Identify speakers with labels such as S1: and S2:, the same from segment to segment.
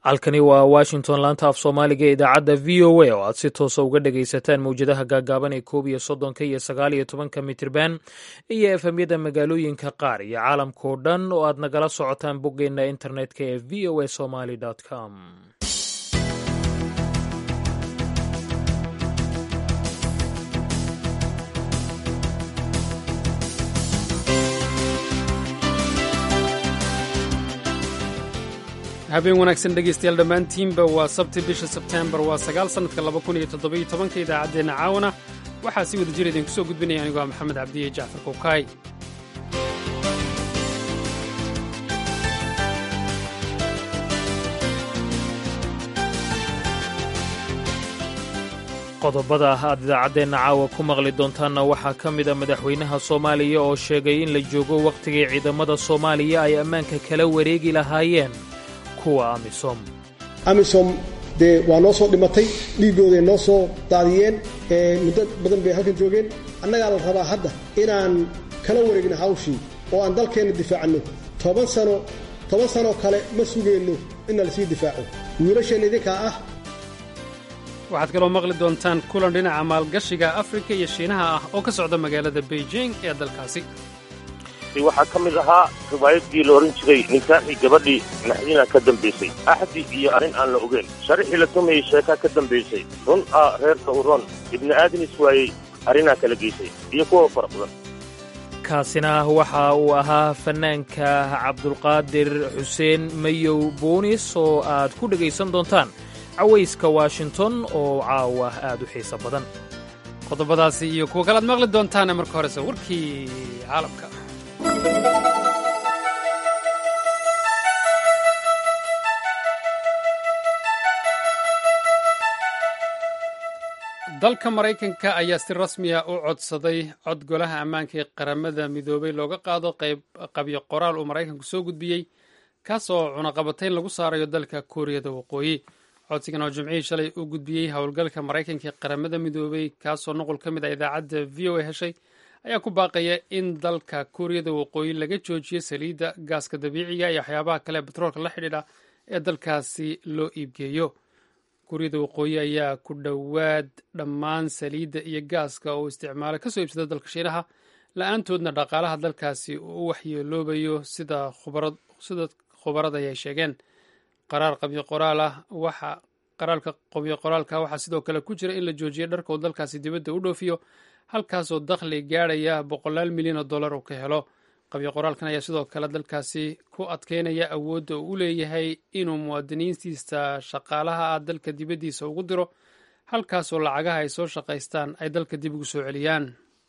S1: halkani waa washington laanta af soomaaliga ee idaacadda v o a oo aad si toosa uga dhagaysataan mowjadaha gaagaaban ee koob iyo soddonka iyo sagaal iyo tobanka mitirban iyo efemyada magaalooyinka qaar iyo caalamkao dhan oo aad nagala socotaan boggeenna internetka ee v o a somaly com
S2: habeen wanaagsan dhegaystayaal dhammaantiinba waa sabti bisha sebteembar waa sagaal sannadka laba kun iyo toddobiyo tobanka idaacaddeenna caawana waxaa si wada jir idinku soo gudbinaya anigoo ah maxamed cabdiye jacfar kowkaay
S1: qodobada aad idaacaddeenna caawa ku maqli doontaanna waxaa ka mid a madaxweynaha soomaaliya oo sheegay in la joogo wakhtigii ciidamada soomaaliya ay ammaanka kala wareegi lahaayeen kuwa amisom
S3: amisom dee waa noo soo dhimatay dhiiggooday noo soo daadiyeen muddo badan bay halkan joogeen annagaa la rabaa hadda inaan kala wareegno hawshii oo aan dalkeenna difaacanno toban sano toban sanoo kale ma sugeenno inna lasii difaaco wiilasheenna idinkaa ah
S2: waxaad kaloo maqli doontaan kulan dhinaca maalgashiga afrika iyo shiinaha ah oo ka socda magaalada beijing ee dalkaasi
S4: waxaa ka mid ahaa riwaayaddii la odhan jiray ninkaaxii gabadhii naxdina ka dambaysay axdi iyo arrin aan la ogeyn sharixii la tumayey sheekaa ka dambaysay run ah reerka u ron ibni aadanis waayey arrinaa kala geysay iyo kuwa fara badan
S1: kaasina waxa uu ahaa fannaanka cabdulqaadir xuseen mayow boonis oo aad ku dhegaysan doontaan cawayska washington oo caawa aad u xiiso badan
S2: qodobadaasi iyo kuwa kale aad maqli doontaane marka horese warkii caalamka dalka maraykanka ayaa si rasmiya u codsaday cod golaha ammaanka ee qaramada midoobay looga qaado qabyo qoraal uu maraykanku soo gudbiyey kaas oo cunaqabatayn lagu saarayo dalka kuuriyada waqooyi codsigan oo jimcihii shalay u gudbiyey howlgalka maraykanka ee qaramada midoobay kaasoo nuqul ka mid a idaacadda v o a heshay ayaa ku baaqaya in dalka kuuriyada waqooyi laga joojiyo saliidda gaaska dabiiciga iyo waxyaabaha kale batroolka la xidhiidha ee dalkaasi loo iibgeeyo kuuriyada waqooyi ayaa ku dhowaad dhammaan saliidda iyo gaaska oo isticmaala kasoo iibsada dalka shiinaha la-aantoodna dhaqaalaha dalkaasi uu u waxyeeloobayo sida khubarada ay sheegeen qaraar qabyo qoraal ah waxa qaraalka qabyo qoraalka waxaa sidoo kale ku jira in la joojiyo dharka uu dalkaasi dibadda u dhoofiyo halkaasoo dakhli gaadhaya boqolaal milyan oo dollar uu ka helo qabyo qoraalkan ayaa sidoo kale dalkaasi ku adkeynaya awoodda uu u leeyahay inuu muwaadiniintiisa shaqaalaha ah dalka dibaddiisa ugu diro halkaasoo lacagaha ay soo shaqaystaan ay dalka dib ugu soo celiyaan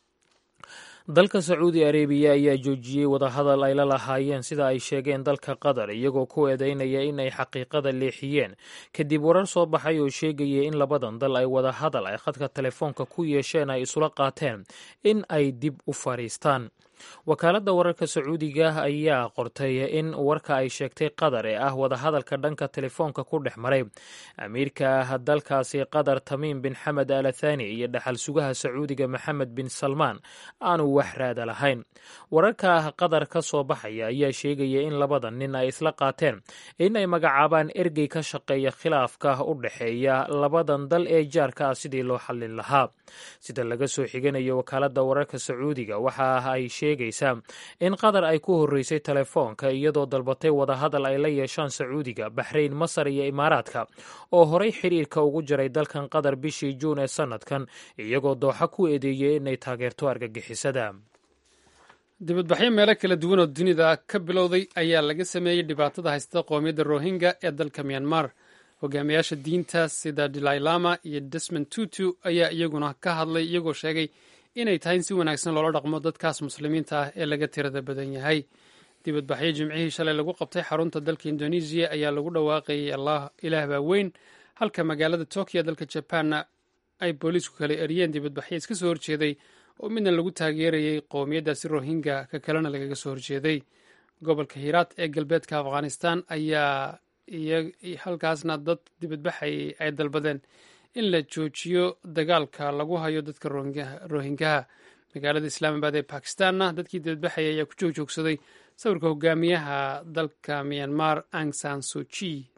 S1: dalka sacuudi arebiya ayaa joojiyey wadahadal ay la lahaayeen sida ay sheegeen dalka qatar iyagoo ku eedeynaya in ay xaqiiqada leexiyeen kadib warar soo baxay oo sheegaya in labadan dal ay wadahadal ay khadka telefoonka ku yeesheen ay isula qaateen in ay dib u fadhiistaan wakaaladda wararka sacuudiga ayaa qortay in warka ay sheegtay qatar ee ah wadahadalka dhanka telefoonka ku dhex maray amiirka dalkaasi qatar tamiim bin xamed al athani iyo dhaxal sugaha sacuudiga maxamed bin salmaan aanu wax raada lahayn wararka qatar ka soo baxaya ayaa sheegaya in labadan nin ay isla qaateen in ay magacaabaan ergey ka shaqeeya khilaafka u dhexeeya labadan dal ee jaarka ah sidii loo xallin lahaa sida laga soo xiganayo wakaaladda wararka sacuudiga waxa ay sheegaysaa in qatar ay ku horreysay telefoonka iyadoo dalbatay wadahadal ay la yeeshaan sacuudiga baxrayn masar iyo imaaraadka oo horay xiriirka ugu jiray dalkan qatar bishii juun ee sannadkan iyagoo dooxa ku eedeeyey inay taageerto argagixisada
S2: dibadbaxyo meelo kala duwan oo dunida ka bilowday ayaa laga sameeyey dhibaatada haystada qoomiyadda rohingya ee dalka myanmar hogaamiyaasha diinta sida dalailama iyo desmond tutu ayaa iyaguna ka hadlay iyagoo sheegay inay tahay in si wanaagsan loola dhaqmo dadkaas muslimiinta ah ee laga tirada badan yahay dibadbaxyo jimcihii shalay lagu qabtay xarunta dalka indonesiya ayaa lagu dhawaaqayay allah ilaah baa weyn halka magaalada tokyo dalka jabaanna ay booliisku kala eriyeen dibadbaxyo iska soo horjeeday oo midna lagu taageerayay qowmiyaddaasi rohingya ka kalena lagaga soo horjeeday gobolka hiiraat ee galbeedka afghanistan ayaa halkaasna dad dibadbaxay ay dalbadeen in la joojiyo dagaalka lagu hayo dadka rohingaha magaalada islaamabad ee bakistanna dadkii dibadbaxaya ayaa ku joogjoogsaday sawirka hogaamiyaha dalka myanmar ang san suji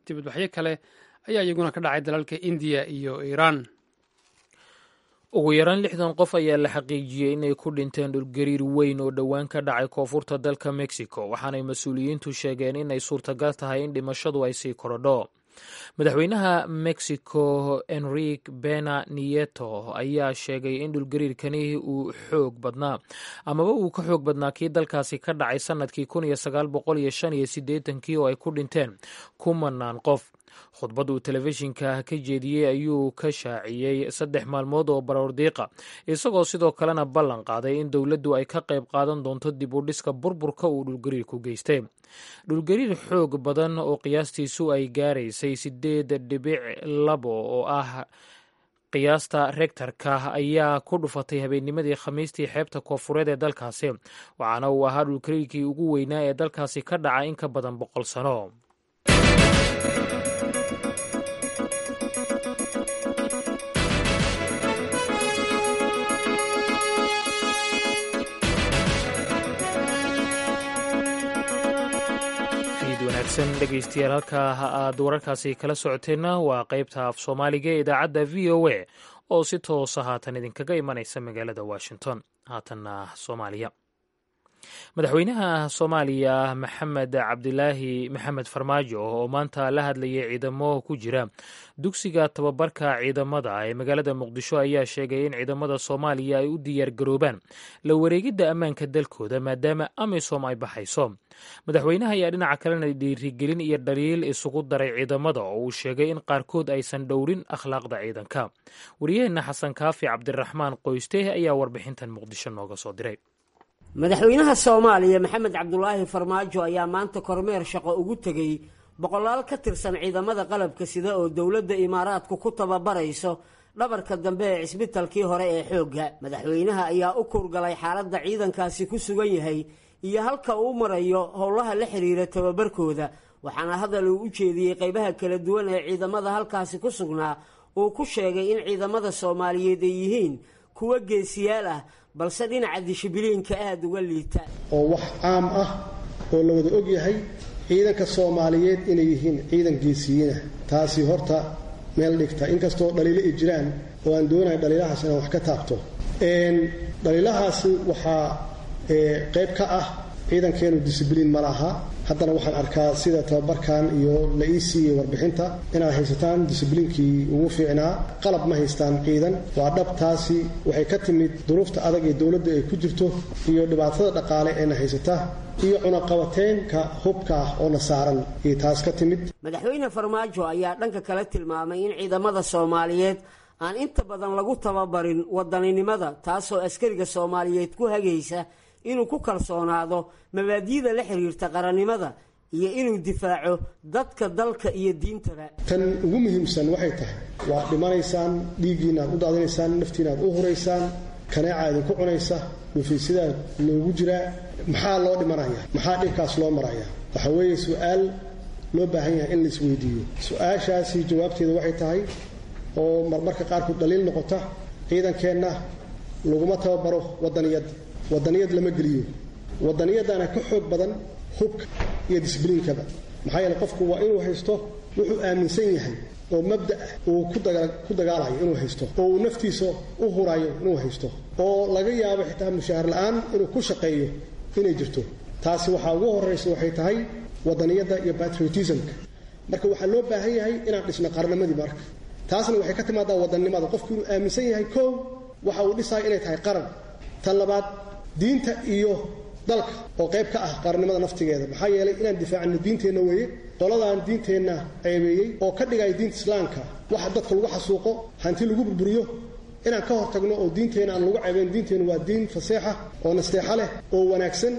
S2: dibadbaxyo kale ayaa iyaguna ka dhacay dalalka indiya iyo iiraan
S1: ugu yaraan lixdan qof ayaa la xaqiijiyey inay ku dhinteen dhulgariir weyn oo dhowaan ka dhacay koonfurta dalka mexico waxaanay mas-uuliyiintu sheegeen inay suurtagal tahay in dhimashadu ay sii korodho madaxweynaha mexico enrique bena nieto ayaa sheegay in dhulgariirkani uu xoog badnaa amaba uu ka xoog badnaa kii dalkaasi ka dhacay sannadkii kun iyo sagaal boqol iyo shan iyo siddeetankii oo ay ku dhinteen kumanaan qof khudbad uu telefishinka ka jeediyey ayuu ka shaaciyey saddex maalmood oo baroordiiqa isagoo sidoo kalena ballan qaaday in dowladdu ay ka qayb qaadan doonto dib u dhiska burburka uu dhulgariirku geystay dhulgariir xoog badan oo qiyaastiisu ay gaaraysay sideed dhibic labo oo ah qiyaasta rektarka ayaa ku dhufatay habeennimadii khamiistii xeebta koofureed ee dalkaasi waxaana uu ahaa dhulgariirkii ugu weynaa ee dalkaasi ka dhaca in ka badan boqol sano dhegeystayaal halkaa aad wararkaasi kala socoteenna waa qaybta af soomaaliga ee idaacadda v o a oo si toosa haatan idinkaga imanaysa magaalada washington haatanna soomaaliya madaxweynaha soomaaliya maxamed cabdilaahi maxamed farmaajo oo maanta la hadlayay ciidamo ku jira dugsiga tababarka ciidamada ee magaalada muqdisho ayaa sheegay in ciidamada soomaaliya ay u diyaargaroobaan la wareegidda ammaanka dalkooda maadaama amisom ay baxayso madaxweynaha ayaa dhinaca kalena dhiirigelin iyo dhaliil isugu daray ciidamada oo uu sheegay in qaarkood aysan dhowrin akhlaaqda ciidanka wariyaheenna xasan kaafi cabdiraxmaan qoyste ayaa warbixintan muqdisho nooga soo diray
S5: madaxweynaha soomaaliya maxamed cabdulaahi farmaajo ayaa maanta kormeer shaqo ugu tegey boqolaal ka tirsan ciidamada qalabka sida oo dowladda imaaraadku ku tababarayso dhabarka dambe ee cisbitalkii hore ee xoogga madaxweynaha ayaa u kurgalay xaaladda ciidankaasi ku sugan yahay iyo halka uu marayo howlaha la xiriira tababarkooda waxaana hadal uu u jeediyey qaybaha kala duwan ee ciidamada halkaasi ku sugnaa uu ku sheegay in ciidamada soomaaliyeed ay yihiin kuwa geesiyaal ah balse dhinaca dishibiliinka aada uga liita
S3: oo wax caam ah oo la wada og yahay ciidanka soomaaliyeed inay yihiin ciidan geesiyiina taasi horta meel dhigta inkastoo dhaliilo ay jiraan oo aan doonahay dhaliilahaas inaan wax ka taabto dhaliilahaasi waxaa qayb ka ah ciidankeenu discibliin ma laha haddana waxaan arkaa sida tababarkan iyo la ii siiyey warbixinta inaad haysataan discibliinkii ugu fiicnaa qalab ma haystaan ciidan waa dhabtaasi waxay ka timid duruufta adag ee dowladda ay ku jirto iyo dhibaatada dhaqaale eena haysata iyo cunaqabateenka hubka ah oona saaran iyo taas ka timid
S5: madaxweyne farmaajo ayaa dhanka kale tilmaamay in ciidamada soomaaliyeed aan inta badan lagu tababarin wadaninimada taasoo askariga soomaaliyeed ku hagaysa inuu ku kalsoonaado mabaadi'da la xiriirta qarannimada iyo inuu difaaco dadka dalka iyo diintaba
S3: tan ugu muhiimsan waxay tahay waa dhimanaysaan dhiiggiina aad u daadinaysaan naftiina aad u huraysaan kaneeca idinku cunaysa dhufiisidaa loogu jiraa maxaa loo dhimanaya maxaa dhibkaas loo maraya waxa weeye su-aal loo baahan yahay in la isweydiiyo su-aashaasi jawaabteeda waxay tahay oo marmarka qaarkood dhaliil noqota ciidankeenna laguma tababaro wadaniyad wadaniyad lama geliyo wadaniyadana ka xoog badan hubka iyo disbliinkaba maxaa yeele qofku waa inuu haysto wuxuu aaminsan yahay oo mabda' uu ku dagaalayo inuu haysto oo uu naftiisa u hurayo inuu haysto oo laga yaabo xitaa mushaahar la'aan inuu ku shaqeeyo inay jirto taasi waxaa ugu horraysa waxay tahay wadaniyadda iyo patriotismka marka waxaa loo baahan yahay inaan dhisno qarnimadii marka taasna waxay ka timaadaa wadannimada qofku inuu aaminsan yahay koow waxa uu dhisaya inay tahay qaran tan labaad diinta iyo dalka oo qayb ka ah qaranimada naftigeeda maxaa yeelay inaan difaacno diinteenna weeye qoladaan diinteenna ceebeeyey oo ka dhigaya diinta islaamka waxa dadka lagu xasuuqo hanti lagu burburiyo inaan ka hortagno oo diinteenna aan lagu ceebeyn diinteenna waa diin faseexa oo nasteexo leh oo wanaagsan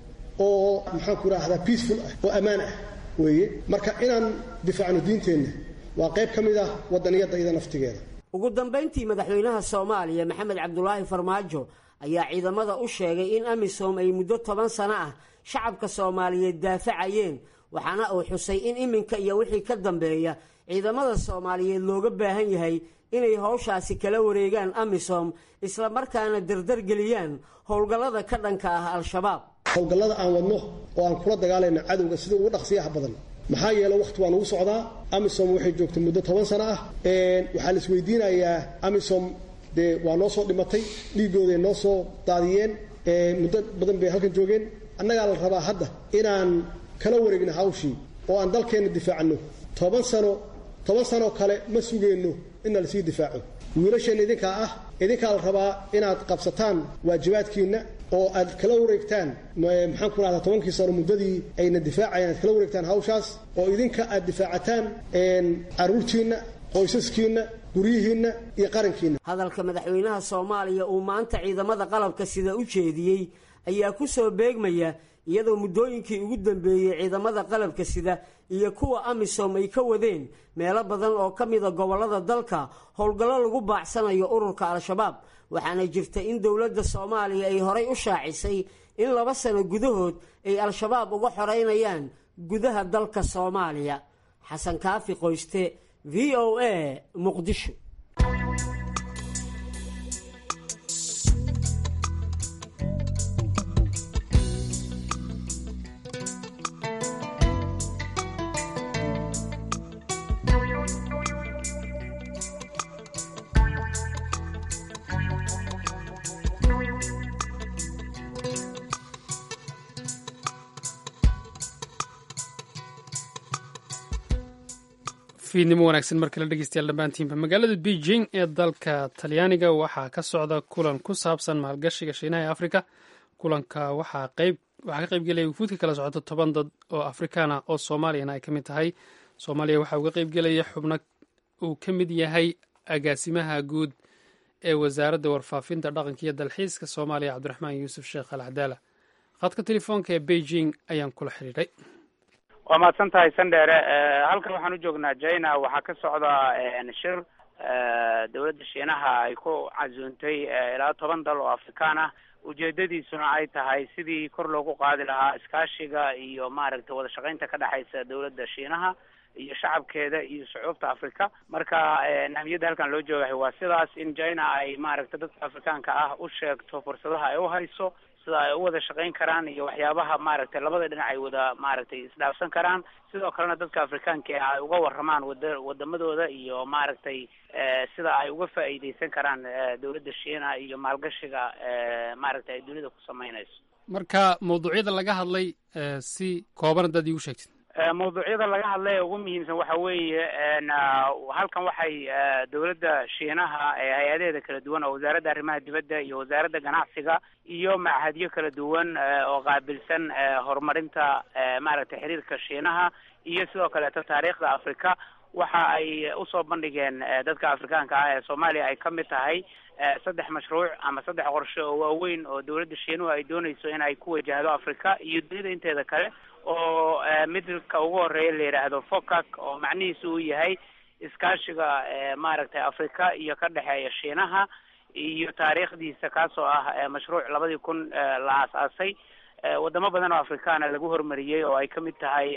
S3: oo maxaan ku idhaahdaa peaceful ah oo ammaan ah weeye marka inaan difaacno diinteenna waa qayb ka mid ah wadaniyadda iyada naftigeeda
S5: ugu dambayntii madaxweynaha soomaaliya maxamed cabdulaahi farmaajo ayaa ciidamada u sheegay in amisom ay muddo toban sano ah shacabka soomaaliyeed daafacayeen waxaana uu xusay in iminka iyo wixii ka dambeeya ciidamada soomaaliyeed looga baahan yahay inay howshaasi kala wareegaan amisom isla markaana dardargeliyaan howlgallada ka dhanka ah al-shabaab
S3: howlgallada aan wadno oo aan kula dagaalayno cadowga sida ugu dhaqsiyaha badan maxaa yeele wakhti waa nagu socdaa amisom waxay joogtay muddo toban sano ah waxaa la isweydiinayaa amisom dee waa noo soo dhimatay dhiigooday noo soo daadiyeen muddo badan bay halkan joogeen annagaa la rabaa hadda inaan kala wareegno hawshii oo aan dalkeenna difaacno toban sano toban sanoo kale ma sugeenno inna lasii difaaco wiilasheenna idinkaa ah idinkaa la rabaa inaad qabsataan waajibaadkiinna oo aad kala wareegtaan maxaan ku rahdaa tobankii sano muddadii ayna difaacayaan aad kala wareegtaan hawshaas oo idinka aad difaacataan carruurtiinna qoysaskiinna guryihiinna iyo qarankiinna
S5: hadalka madaxweynaha soomaaliya uu maanta ciidamada qalabka sida u jeediyey ayaa ku soo beegmaya iyadoo muddooyinkii ugu dambeeyey ciidamada qalabka sida iyo kuwa amisom ay ka wadeen meelo badan oo ka mida gobollada dalka howlgallo lagu baacsanayo ururka al-shabaab waxaana jirta in dowladda soomaaliya ay horay u shaacisay in laba sano gudahood ay al-shabaab uga xoreynayaan gudaha dalka soomaaliya xasan kaafi qoyste v o a muqdisho
S2: fiidnimo wanaagsan mar kale dhegeystayaal dhammaantiinba magaalada beijing ee dalka talyaaniga waxaa ka socda kulan ku saabsan maalgashiga shiinaha ee afrika kulanka waxaa qayb waxaa ka qaybgelaya wufuudka kala socota toban dad oo afrikaana oo soomaaliyana ay ka mid tahay soomaaliya waxaa uga qaybgelaya xubno uu ka mid yahay agaasimaha guud ee wasaaradda warfaafinta dhaqanka iyo dalxiiska soomaaliya cabdiraxmaan yuusuf sheekh al cadaala khadka telefoonka ee beijing ayaan kula xidhiidhay
S6: waa mahadsan tahay sandheere halkan waxaan u joognaa china waxaa ka socda shir dowladda shiinaha ay ku casuuntay ilaa toban dal oo afrikaan ah ujeedadiisuna ay tahay sidii kor loogu qaadi lahaa iskaashiga iyo maaragtay wada shaqaynta ka dhexaysa dowladda shiinaha iyo shacabkeeda iyo shucuubta africa marka ahmiyadda halkan loo joogahay waa sidaas in china ay maaragtay dadka afrikaanka ah u sheegto fursadaha ay u hayso sida ay u wada shaqayn karaan iyo waxyaabaha maaragtay labada dhinac ay wada maaragtay isdhaafsan karaan sidoo kalena dadka afrikaanka ah ay uga waramaan wada wadamadooda iyo maaragtay sida ay uga faa'iideysan karaan dowladda shiina iyo maalgashiga maaragtay ay dunida ku sameynayso
S2: marka mawduucyada laga hadlay si kooban haddaad iigu sheegtid
S6: mawduucyada laga hadlay ee ugu muhiimsan waxa weeye halkan waxay dowladda shiinaha hay-adaheeda kala duwan oo wasaaradda arrimaha dibadda iyo wasaaradda ganacsiga iyo machadyo kala duwan oo qaabilsan horumarinta maaragtay xiriirka shiinaha iyo sidoo kaleeto taariikhda africa waxa ay usoo bandhigeen dadka afrikaanka ah ee soomaaliya ay ka mid tahay saddex mashruuc ama saddex qorshe oo waaweyn oo dowladda shiinuhu ay doonayso in ay ku wajahdo africa iyo dunida inteeda kale oo midka ugu horeeya la yidhaahdo focac oo macnihiisu uu yahay iskaashiga maaragtay africa iyo ka dhexeeya shiinaha iyo taariikhdiisa kaasoo ah mashruuc labadii kun la aas-aasay wadamo badan oo afrikaana lagu horumariyey oo ay ka mid tahay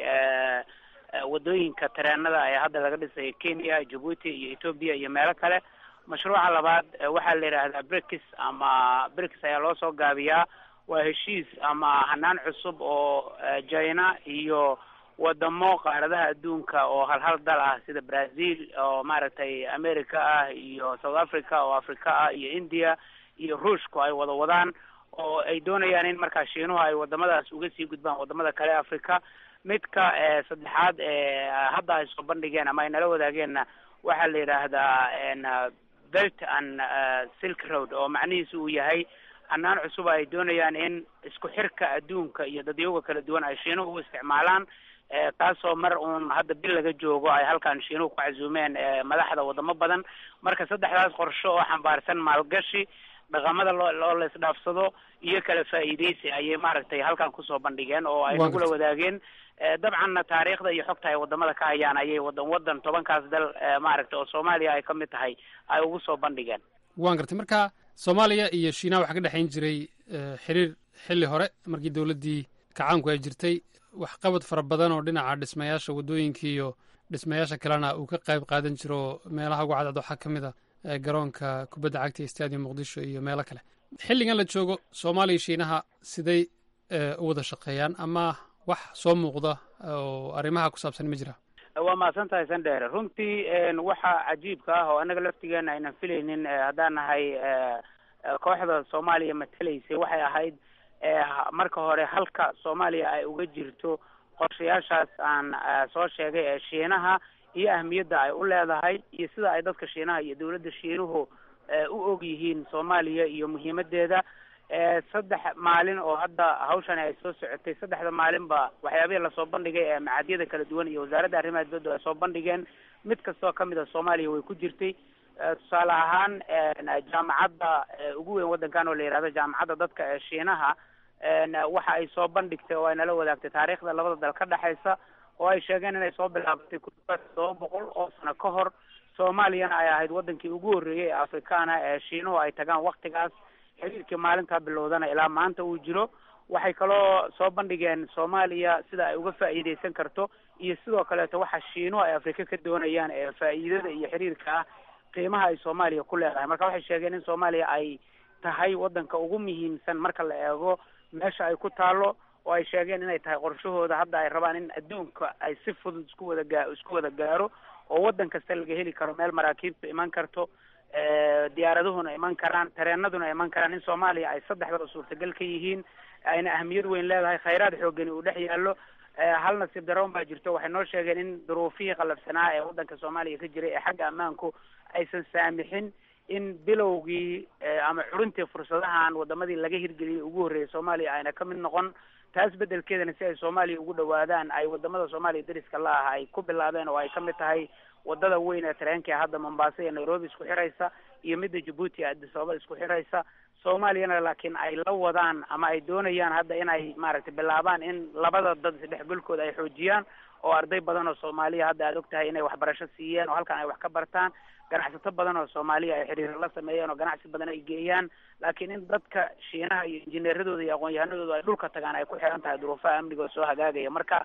S6: wadooyinka tareenada ee hadda laga dhisay kenya jabuuti iyo ethoobia iyo meelo kale mashruuca labaad waxaa la yidhaahdaa brikis ama brikis ayaa loo soo gaabiyaa waa heshiis ama hanaan cusub oo china iyo wadamo qaaradaha adduunka oo hal hal dal ah sida brazil oo maaragtay america ah iyo south africa oo africa ah iyo india iyo ruushku ay wada wadaan oo ay doonayaan in markaa shiinuhu ay wadamadaas uga sii gudbaan wadamada kale africa midka saddexaad ee hadda ay soo bandhigeen ama ay nala wadaageenna waxaa la yidhaahdaa belt and silk road oo macnihiisu uu yahay hanaan cusub ay doonayaan in isku xirka adduunka iyo dadyoga kala duwan ay shiinuhu u isticmaalaan taasoo mar uun hadda bil laga joogo ay halkan shiinuhu ku casuumeen madaxda wadamo badan marka saddexdaas qorsho oo xambaarsan maalgashi dhaqamada loo loo la isdhaafsado iyo kala faa'iideysi ayay maaragtay halkan kusoo bandhigeen oo ay nagula wadaageen dabcanna taariikhda iyo xogta ay wadamada ka hayaan ayay wadan wadan tobankaas dal maaragtay oo soomaaliya ay ka mid tahay ay ugu soo bandhigeen
S2: waan gartay marka soomaaliya iyo shiinaha waxaa ka dhexayn jiray xiriir xilli hore markii dowladdii kacaanku ay jirtay waxqabad fara badan oo dhinaca dhismayaasha waddooyinka iyo dhismayaasha kalena uu ka qayb qaadan jiro meelaha ugu cadcad waxaa ka mid a garoonka kubadda cagta ee stadium muqdisho iyo meelo kale xilligan la joogo soomaaliya shiinaha siday u wada shaqeeyaan ama wax soo muuqda oo arrimaha ku saabsan ma jira
S6: waa mahadsan tahay sandheere runtii waxa cajiibka ah oo annaga laftigeena aynan filaynin haddaan nahay kooxda soomaaliya matalaysay waxay ahayd marka hore halka soomaaliya ay uga jirto qorshayaashaas aan soo sheegay ee shiinaha iyo ahmiyadda ay u leedahay iyo sida ay dadka shiinaha iyo dawladda shiinuhu u og yihiin soomaaliya iyo muhiimadeeda saddex maalin oo hadda hawshani ay soo socotay saddexda maalinba waxyaabihii lasoo bandhigay ee macadyada kala duwan iyo wasaaradda arrimaha dibadda ay soo bandhigeen mid kastoo kamid a soomaaliya way ku jirtay tusaale ahaan jaamacadda ugu weyn waddankan oo la yihahdo jaamacadda dadka ee shiinaha waxa ay soo bandhigtay oo ay nala wadaagtay taariikhda labada dal ka dhexaysa oo ay sheegeen inay soo bilaabatay ku dhawaad todoba boqol oo sano ka hor soomaaliyana ay ahayd wadankii ugu horreeyey ee afrikaana ee shiinuhu ay tagaan waktigaas xiriirkii maalintaa bilowdana ilaa maanta uu jiro waxay kaloo soo bandhigeen soomaaliya sida ay uga faa'iideysan karto iyo sidoo kaleeto waxa shiinuhu ay afrika ka doonayaan ee faa'iidada iyo xiriirka ah qiimaha ay soomaaliya ku leedahay marka waxay sheegeen in soomaaliya ay tahay wadanka ugu muhiimsan marka la eego meesha ay ku taalo oo ay sheegeen inay tahay qorshahooda hadda ay rabaan in adduunka ay si fudud isku wada gaa isku wada gaaro oo waddan kasta laga heli karo meel maraakiibtu iman karto diyaaraduhuna iman karaan tareenaduna iman karaan in soomaaliya ay saddexdaba suurtagal ka yihiin ayna ahmiyad weyn leedahay khayraad xoogani uu dhex yaallo hal nasiib daroon baa jirto waxay noo sheegeen in duruufihii qalafsanaa ee waddanka soomaaliya ka jiray ee xagga ammaanku aysan saamixin in bilowgii ama xuruntii fursadahan wadamadii laga hirgeliyay ugu horreeyay soomaaliya ayna ka mid noqon taas bedelkeedana si ay soomaaliya ugu dhawaadaan ay wadamada soomaaliya dariska la ah ay ku bilaabeen oo ay ka mid tahay wadada weyn ee tareenka hadda mombasa iyo nairobi isku xiraysa iyo midda jabuuti addis ababa isku xiraysa soomaaliyana laakiin ay la wadaan ama ay doonayaan hadda inay maaragtay bilaabaan in labada dad isdhexgalkooda ay xoojiyaan oo arday badan oo soomaaliya hadda aad og tahay inay waxbarasho siiyeen oo halkan ay wax ka bartaan ganacsato badan oo soomaaliya ay xiriiro la sameeyeen oo ganacsi badan ay geeyaan laakiin in dadka shiinaha iyo injineeradooda iyo aqoon-yahanadooda ay dhulka tagaan ay ku xiran tahay duruufaha amniga oo soo hagaagaya marka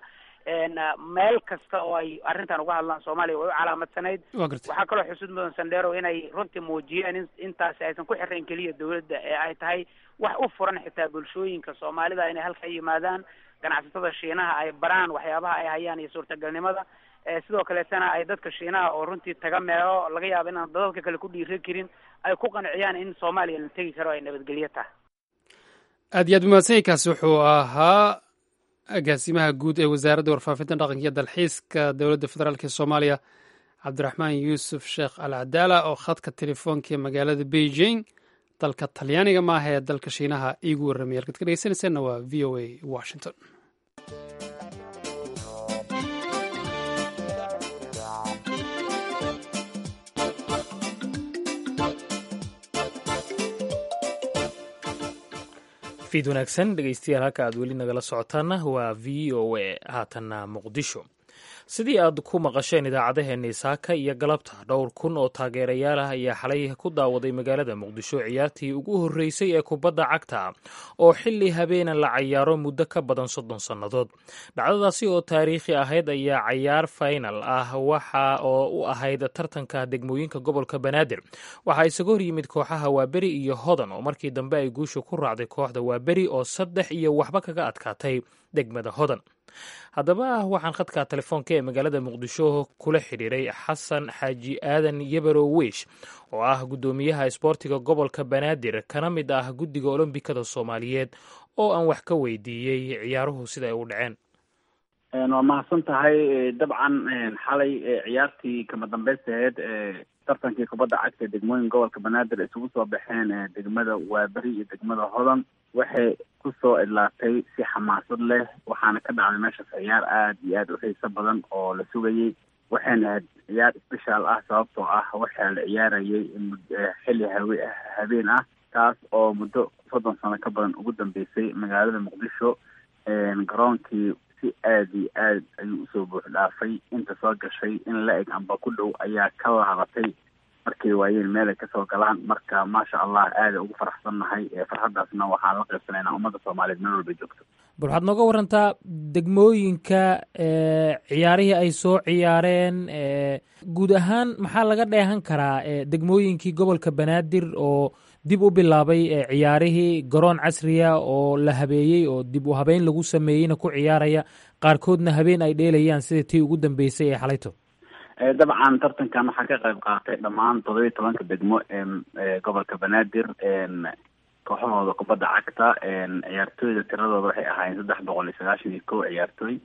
S6: meel kasta oo ay arrintan uga hadlaan soomaaliya way u calaamadsanayd waxaa kaloo xusud mudan sandero inay runtii muujiyeen in intaasi aysan ku xirayn keliya dawladda ee ay tahay wax u furan xitaa bulshooyinka soomaalida inay halka yimaadaan ganacsatada shiinaha ay baraan waxyaabaha ay hayaan iyo suurtagalnimada sidoo kaleetana ay dadka shiinaha oo runtii taga meelo laga yaabo inaan dadadka kale ku dhiira karin ay ku qanciyaan in soomaaliya la tegi karo ay nabadgelyo tahay
S2: aad iyo aad umahadsanyinkaasi wuxuu ahaa agaasimaha guud ee wasaaradda warfaafinta dhaqanka iyo dalxiiska dowladda federaalk ee soomaaliya cabdiraxmaan yuusuf sheekh al cadaala oo khadka telefoonka ee magaalada beijing dalka talyaaniga maaha ee dalka shiinaha iigu warramay halkaad ka dhegeysanaysaanna waa v o a washington
S1: fiid wanaagsan dhegeystayaal halka aad weli nagala socotaana waa v o a haatanna muqdisho sidii aad ku maqasheen idaacadaheenii saaka iyo galabta dhowr kun oo taageerayaal ah ayaa xalay ku daawaday magaalada muqdisho ciyaartii ugu horreysay ee kubadda cagta oo xilli habeenan la cayaaro muddo ka badan soddon sannadood dhacdadaasi oo taariikhi ahayd ayaa cayaar faynal ah waxa oo u ahayd tartanka degmooyinka gobolka banaadir waxaa isaga hor yimid kooxaha waaberi iyo hodan oo markii dambe ay guusha ku raacday kooxda waaberi oo saddex iyo waxba kaga adkaatay degmada hodan haddaba waxaan khadka telefoonka ee magaalada muqdisho kula xidhiiray xasan xaaji aadan yebero wiish oo ah guddoomiyaha isboortiga gobolka banaadir kana mid ah guddiga olombikada soomaaliyeed oo aan wax ka weydiiyey ciyaaruhu sida ay u dhaceen
S7: waa mahadsan tahay dabcan xalay ciyaartii kama dambaystaheed tartankii kubadda cagta degmooyin gobolka banaadir isugu soo baxeen degmada waaberi iyo degmada hodan waxay kusoo idlaatay si xamaasad leh waxaana ka dhacday meeshaas ciyaar aada iyo aada u xiiso badan oo la sugayey waxayna ahayd ciyaar special ah sababtoo ah waxaa la ciyaarayay xilli hawe habeen ah taas oo muddo soddon sano ka badan ugu dambeysay magaalada muqdisho garoonkii si aada iyo aad ayuu usoo buux dhaafay inta soo gashay in la eg amba ku dhow ayaa ka laabatay markay waayeen meel ay kasoo galaan marka maasha allah aada ugu faraxsannahay farxaddaasna waxaan la qaybsanaynaa ummadda soomaaliyeed meel walbay joogto
S1: bal waxaad nooga warantaa degmooyinka ciyaarihii ay soo ciyaareen guud ahaan maxaa laga dheehan karaa degmooyinkii gobolka banaadir oo dib u bilaabay ciyaarihii garoon casriya oo la habeeyey oo dib u habeyn lagu sameeyeyna ku ciyaaraya qaarkoodna habeen ay dheelayaan sida tii ugu dambeysay ee xalayto
S7: dabcan tartankan waxaa ka qayb qaatay dhammaan todoba iyo tobanka degmo ee gobolka banaadir kooxahooda kubadda cagta ciyaartooyda tiradooda waxay ahaayeen saddex boqol iyo sagaashan iyo kow ciyaartooy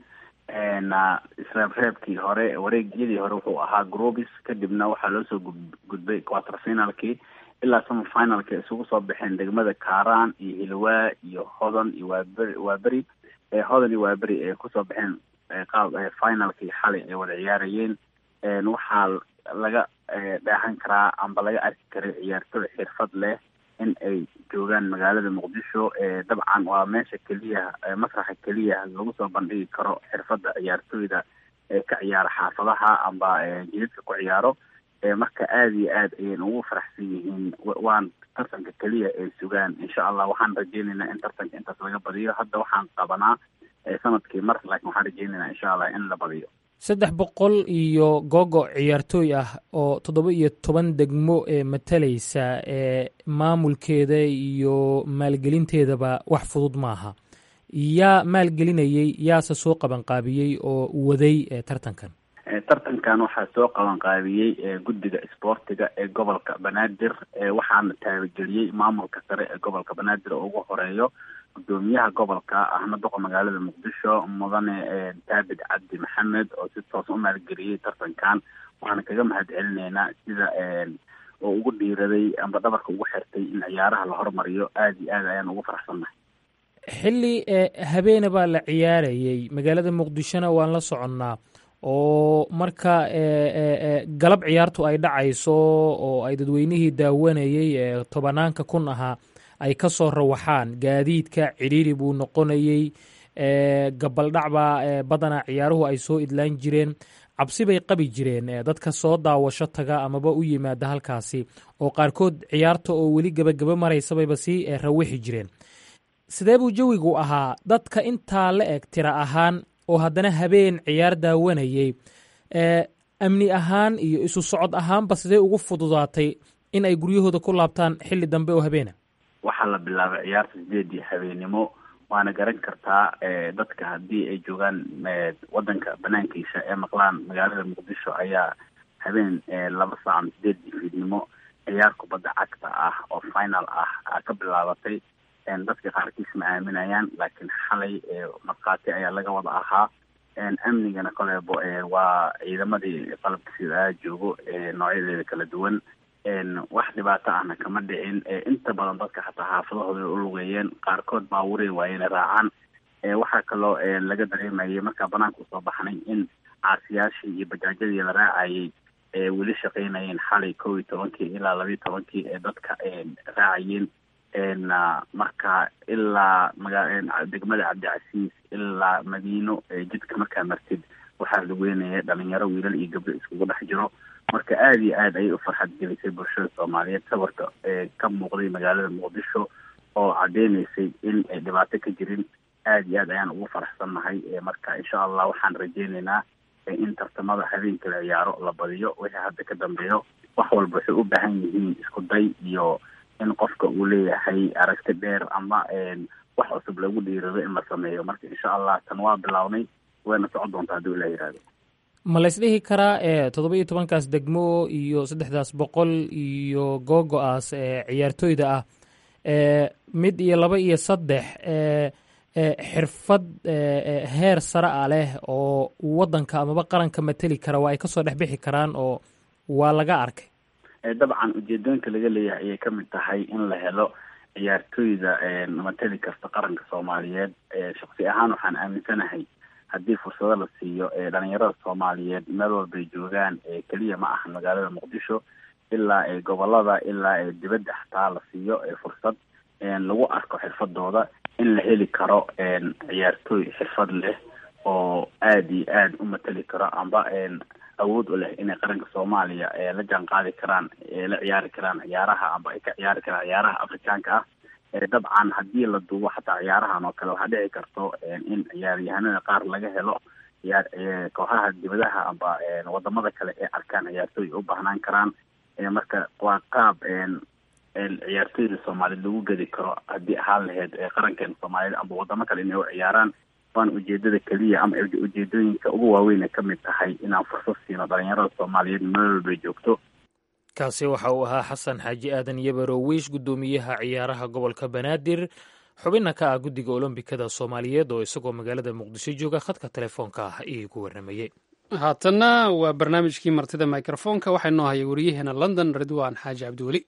S7: isreebreebkii hore wareegyadii hore wuxuu ahaa groubis kadibna waxaa loo soo gudbay quarter finalkii ilaa summer finalka isugu soo baxeen degmada kaaraan iyo hilwaa iyo hodan iyo waaberi waaberi hodan iyo waaberi ee kusoo baxeen qaab finalkii xalay ay wada ciyaarayeen waxaa laga dheehan karaa amba laga arki karay ciyaartooy xirfad leh in ay joogaan magaalada muqdisho dabcan waa meesha keliya masraxa keliya lagu soo bandhigi karo xirfadda ciyaartooyda ee ka ciyaara xaafadaha amba jidadka ku ciyaaro marka aada iyo aad ayayna ugu faraxsan yihiin waan tartanka keliya ay sugaan insha allah waxaan rajeynaynaa in tartanka intaas laga badiyo hadda waxaan qabanaa sanadkii mar laakiin waxaan rajeynaynaa insha allah in la badiyo
S1: saddex boqol iyo googo ciyaartooy ah oo toddoba iyo toban degmo ee matalaysa ee maamulkeeda iyo maalgelinteedaba wax fudud maaha yaa maalgelinayey yaase soo qabanqaabiyey oo waday tartankan
S7: tartankan waxaa soo qabanqaabiyey guddiga isboortiga ee gobolka banaadir waxaana taabageliyey maamulka sare ee gobolka banaadir oo ugu horeeyo gudoomiyaha gobolka ahna doqa magaalada muqdisho mudane daabid cabdi maxamed oo si toos u maalgeliyey tartankan waxaana kaga mahad celineynaa sida oo ugu dhiiraday amba dhabarka ugu xirtay in ciyaaraha la hormariyo aada iyo aad ayaan ugu faraxsannahay
S1: xilli habeena baa la ciyaarayey magaalada muqdishona waan la soconnaa oo marka galab ciyaartu ay dhacayso oo ay dadweynihii daawanayey ee tobanaanka kun ahaa ay ka soo rawaxaan gaadiidka cidhiiri buu noqonayey gabaldhacbaa badanaa ciyaaruhu ay soo idlaan jireen cabsi bay qabi jireen dadka soo daawasho taga amaba u yimaada halkaasi oo qaarkood ciyaarta oo weli gebagaba maraysabayba sii rawixi jireen sidee buu jawigu ahaa dadka intaa la eg tira ahaan oo haddana habeen ciyaar daawanayey amni ahaan iyo isu socod ahaanba sidee ugu fududaatay in ay guryahooda ku laabtaan xilli dambe oo habeena
S7: waxaa la bilaabay ciyaarta sideedii habeenimo waana garan kartaa dadka haddii ay joogaan wadanka banaankiisa ee maqlaan magaalada muqdisho ayaa habeen laba saac ama sideedii fiidnimo ciyaar kubadda cagta ah oo final ah ka bilaabatay dadka qaarkiis ma aaminayaan laakiin xalay markhaati ayaa laga wada ahaa amnigana koleebo waa ciidamadii qalabka sida joogo noocyadeeda kala duwan wax dhibaato ahna kama dhicin inta badan dadka xataa xaafadahooda u lugeeyeen qaarkood baaburay waayena raacaan waxaa kaloo laga dareemayay markaa banaanka usoo baxnay in caasiyaashii iyo bajaajyadii la raacayay weli shaqaynayeen xalay kow iyo tobankii ilaa labayo tobankii ee dadka raacayeen marka ilaa maga degmada cabdicasiis ilaa madiino jidka markaa martid waxaa lugeynaya dhalinyaro wiilal iyo gabdho iskugu dhex jiro marka aada iyo aad ayay u farxad gelisay bulshada soomaaliyeed sawirka ka muuqday magaalada muqdisho oo cadeynaysay in ay dhibaato ka jirin aada iyo aad ayaan ugu faraxsannahay marka insha allah waxaan rajeyneynaa in tartamada habeenka la ciyaaro la badiyo wixii hadda ka dambeeyo wax walba waxay u baahan yihiin isku day iyo in qofka uu leeyahay aragti dheer ama wax cusub lagu dhiirado in la sameeyo marka insha allah tan waa bilaabnay wayna socon doontaa haddii ila yihahdo
S1: ma laysdhihi karaa e toddoba iyo tobankaas degmo iyo saddexdaas boqol iyo googo-aas ee ciyaartooyda ah mid iyo laba iyo saddex xirfad heer sare a leh oo waddanka amaba qaranka mateli kara waa ay kasoo dhex bixi karaan oo waa laga arkay
S7: dabcan ujeedooyinka laga leeyahay ayay kamid tahay in la helo ciyaartooyda mateli kasta qaranka soomaaliyeed shaksi ahaan waxaan aaminsanahay haddii fursado la siiyo dhalinyarada soomaaliyeed meel walbay joogaan keliya ma aha magaalada muqdisho ilaa gobolada ilaa dibadda xataa la siiyo fursad lagu arko xirfadooda in la heli karo ciyaartooy xirfad leh oo aada iyo aada u mateli karo amba awood u leh inay qaranka soomaaliya la jaan qaadi karaan la ciyaari karaan ciyaaraha amba ay ka ciyaari karaan ciyaaraha afrikaanka ah dabcan haddii la duubo xataa ciyaarahan oo kale waxaa dhici karto in ciyaaryahanada qaar laga helo ciyaar kooxaha dibadaha amba wadamada kale ee arkaan ciyaartooy u baahnaan karaan marka waa qaab ciyaartoyda soomaaliyed lagu gedi karo haddii ahaan lahayd qarankeena soomaaliyed amba wadamo kale inay u ciyaaraan waana ujeedada keliya ama ujeedooyinka ugu waaweyn ay ka mid tahay inaan fursad siino dhalinyarada soomaaliyeed meel walbay joogto
S1: kaasi waxa uu ahaa xasan xaaji aadan yabarowiish guddoomiyaha ciyaaraha gobolka banaadir xubinna ka ah guddiga olombikada soomaaliyeed oo isagoo magaalada muqdisho jooga khadka telefoonka ah iigu warramayey
S2: haatanna waa barnaamijkii martida mikrofoonka waxaa inoo hayay wariyaheena london ridwaan xaaji cabdiweli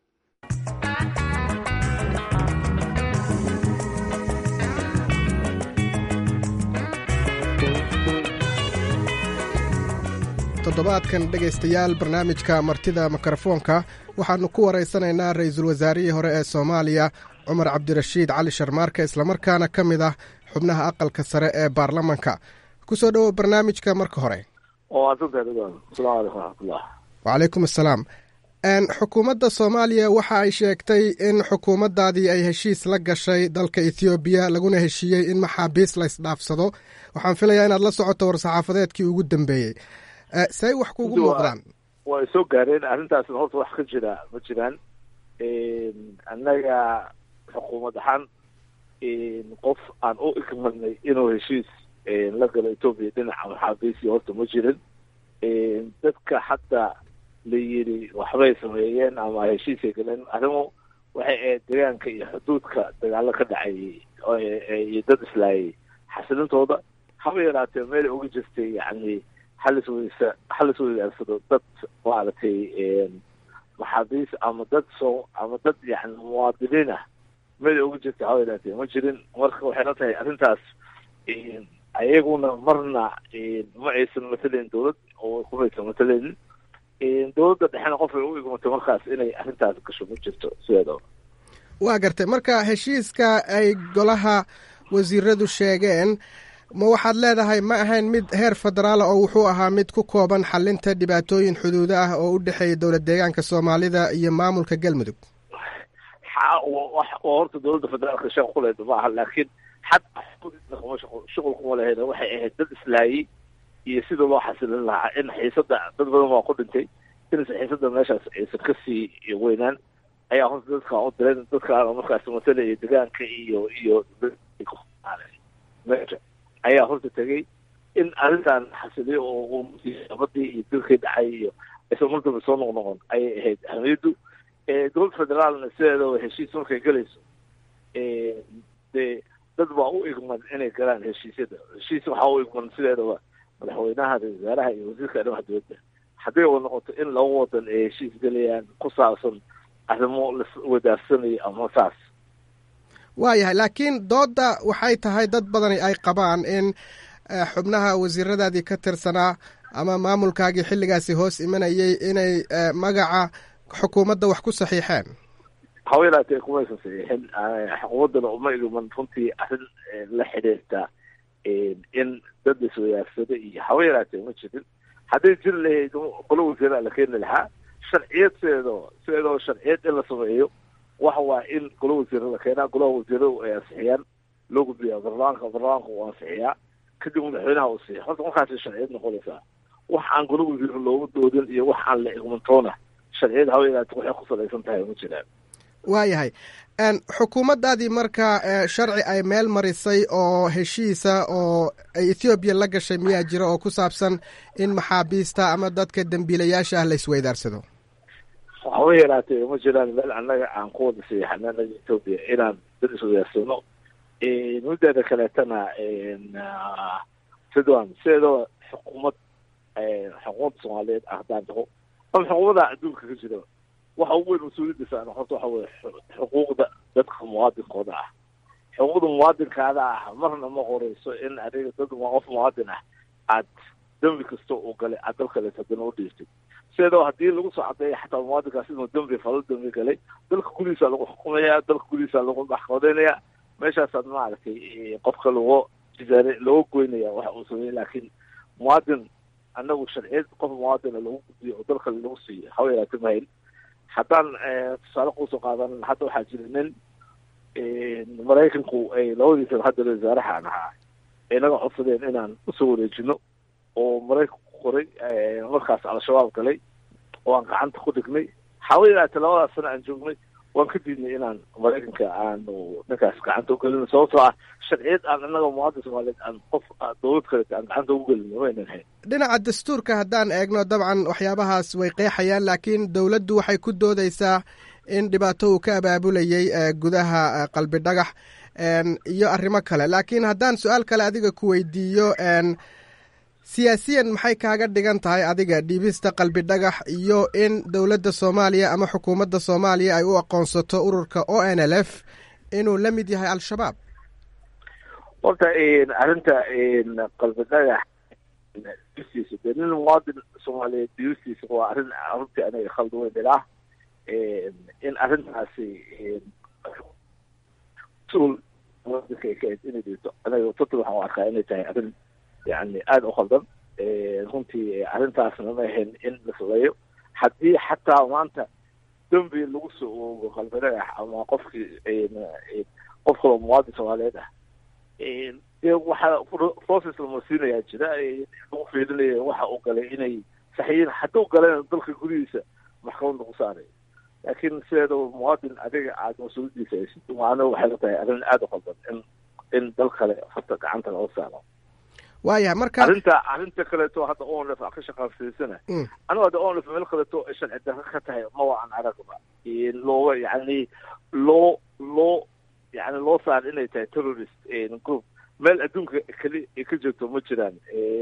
S8: toddobaadkan dhegaystayaal barnaamijka martida mikrofoonka waxaannu ku waraysanaynaa ra-iisul wasaarihii hore ee soomaaliya cumar cabdirashiid cali sharmaarke islamarkaana ka mid ah xubnaha aqalka sare ee baarlamanka ku soo dhowow barnaamijka marka hore wacalaykum assalaam xukuumadda soomaaliya waxa ay sheegtay in xukuumaddaadii ay heshiis la gashay dalka ethoobiya laguna heshiiyey in maxaabiis la ysdhaafsado waxaan filayaa inaad la socoto war-saxaafadeedkii ugu dambeeyey say wax kuugu muuqdaan
S9: way soo gaareen arrintaasna horta wax ka jira ma jiraan annaga xukuumad ahaan qof aan u igmadnay inuu heshiis la galo etoobiya dhinaca maxaabiisi horta ma jirin dadka hadda la yidhi waxbay sameeyeen ama heshiisay galeen arrimu waxay ahayd deegaanka iyo xuduudka dagaalo ka dhacayay iyo dad islaayay xasilintooda haba yaraatee meelay uga jirtay yacni halis weysa halis weydaarsado dad maaragtay maxaabiis ama dad soo ama dad yani muwaadiniin ah meelay uga jirtay haba yaraatee ma jirin marka waxay la tahay arrintaas ayaguna marna ma aysan matalayn dowlad oo kumaysan matalayn dowladda dhexena qof ay u igmatay markaas inay arrintaas gasho ma jirto sideedaba
S8: waa gartay marka heshiiska ay golaha wasiiradu sheegeen ma waxaad leedahay ma ahayn mid heer federaala oo wuxuu ahaa mid ku kooban xalinta dhibaatooyin xuduudo ah oo u dhexeeya dowlad deegaanka soomaalida iyo maamulka galmudug
S9: horta dowladda federaalka shaq kuleed ma aha laakiin xad shuqul kuma lahayd waxay ahayd dad islaayay iyo sida loo xasilin lahaa in xiisada dad badan waa ku dhintay inaysan xiisada meeshaas aysan kasii weynaan ayaa horta dadka u direen dadkaana markaas matalaya deegaanka iyo iyo meesha ayaa horta tegay in arrintan xasiliyo oo abadii iyo dilkii dhacay iyo aysan mardaba soo noqnoqon ayay ahayd ahamiyaddu dowladda federaalna sideedaba heshiis markay gelayso dee dad baa u igman inay galaan heshiisyada heshiis waxaa u igman sideedaba madaxweynaha ra-isul wasaaraha iyo wasiirka arrimaha dowladda hadday wa noqoto in laba wadan ay heshiis gelayaan ku saabsan arrimo laswadaarsanayo ama saas
S8: waayahay laakiin doodda waxay tahay dad badani ay qabaan in xubnaha wasiiradaadii ka tirsanaa ama maamulkaagii xilligaasi hoos imanayay inay magaca xukuumadda wax ku saxiixeen
S9: haba yaraatee kumaysan saxiixin xukuumaddana uma igman runtii arrin la xidhiirta in dad iswadaarsada iyo haba yaraatee ma jirin hadday jiri lahayd qolo wasiiraa la keeni lahaa sharciyad sideedoo sideedoo sharciyad in la sameeyo waxa waa in golo wasiira la keenaa golaha wasiiradu ay ansixiyaan loo gudbiyaa baarlamaanka baarlamaanka uu ansixiyaa kadib madaxweynaha uu siiya horta markaasay sharciyad noqonaysaa wax aan golo wasiir loogu doodin iyo wax aan la igmantoona sharciyad haba yaraate waxay ku salaysan tahay ma jiraan
S8: waayahay xukuumaddaadii marka sharci ay meel marisay oo heshiisa oo ay ethoobiya la gashay miyaa jira oo ku saabsan in maxaabiista ama dadka dembiilayaasha ah la isweydaarsado
S9: haba yaraatee ma jiraan meel annaga aan ku wada saxiixana anaga etoobiya inaan dad iswadaarsano mideeda kaleetana ridwan sideedaba xukuumad xukuumadda soomaaliyeed ah haddaan dhaho ama xukuumada adduunka ka jira waxa ugu weyn mas-uuliyadda saaran horta waxa weye xuquuqda dadka muwaadinkooda ah xuquuqda muwaadinkaada ah marna ma qoreyso in adiga dad qof muwaadin ah aad dembi kasta uu galay aad dal kaleet haddana u dhiiftay sideedaba haddii lagu soo cadeeya xataa muwaadinkaas inuu dembi falo dembi galay dalka gudihiisa lagu xukumaya dalka gudihiisa lagu maxkamadeynaya meeshaasaad maaragtay qofka lagu jisaare looga goynaya waxa uu sameeyey laakiin muwaadin anagu sharciyad qof muwaadina lagu gudbiyo oo dalka lagu siiyo haba yaraate mahayn haddaan tusaale kuusoo qaadan hadda waxaa jira nin maraykanku ay labadiisa hadda wasaarahaan ahaa ay naga codsadeen inaan usoo wareejino oo maraykanku qoray markaas al-shabaab galay oo aan gacanta ku dhignay haba yaraate labadaas sana aan joognay waan ka diidnay inaan maraykanka aanu ninkaas gacanta ugelino sababtoo ah sharciyad aan annaga muwaadin soomaaliyeed aan qof dowlad kaleta aan gacanta ugu gelino waynan hayn
S8: dhinaca dastuurka haddaan eegno dabcan waxyaabahaas way qeexayaan laakiin dowladdu waxay ku doodeysaa in dhibaato uu ka abaabulayay gudaha qalbi dhagax iyo arrimo kale laakiin haddaan su-aal kale adiga ku weydiiyo siyaasiyan maxay kaaga dhigan tahay adiga dhiibista qalbi dhagax iyo in dowladda soomaaliya ama xukuumadda soomaaliya ay u aqoonsato ururka o n l f inuu la mid yahay al-shabaab
S9: horta arrinta qalbi dhagax diistiisa dee nin muwaadin soomaaliyeed diistiisa waa arrin runtii aniga khaldi weyn ilaa in arrintaasi mas-uul muwaadinka ay ka ahayd inay dhigto aniga total waxaan u arkaa inay tahay arrin yani aada u khaldan runtii arrintaasna ma ahayn in la sameeyo haddii xataa maanta dembi lagu soo oogo qalbi dhagax ama qofkii qof kaloo muwaadin soomaaliyeed ah dee waxaa process lamasiinayaa jira lagu fiilinaya waxa uu galay inay saxiyiin hadduu galayna dalka gudihiisa maxkamad lagu saarayo laakiin sideeda muwaadin adiga aad mas-uuliyadiisa haysid waana waxay la tahay arrin aada u qaldan in in dal kale farta gacanta loo saaro
S8: waayahay marka
S9: arrinta arrinta kaleeto hadda onlef aan ka shaqaansiisana anigu hadda onlef meel kaleeto sharci darro ka tahay ma waa aan aragba looga yani loo loo yani loo saar inay tahay terrorist group meel adduunka keli ay ka joogto ma jiraan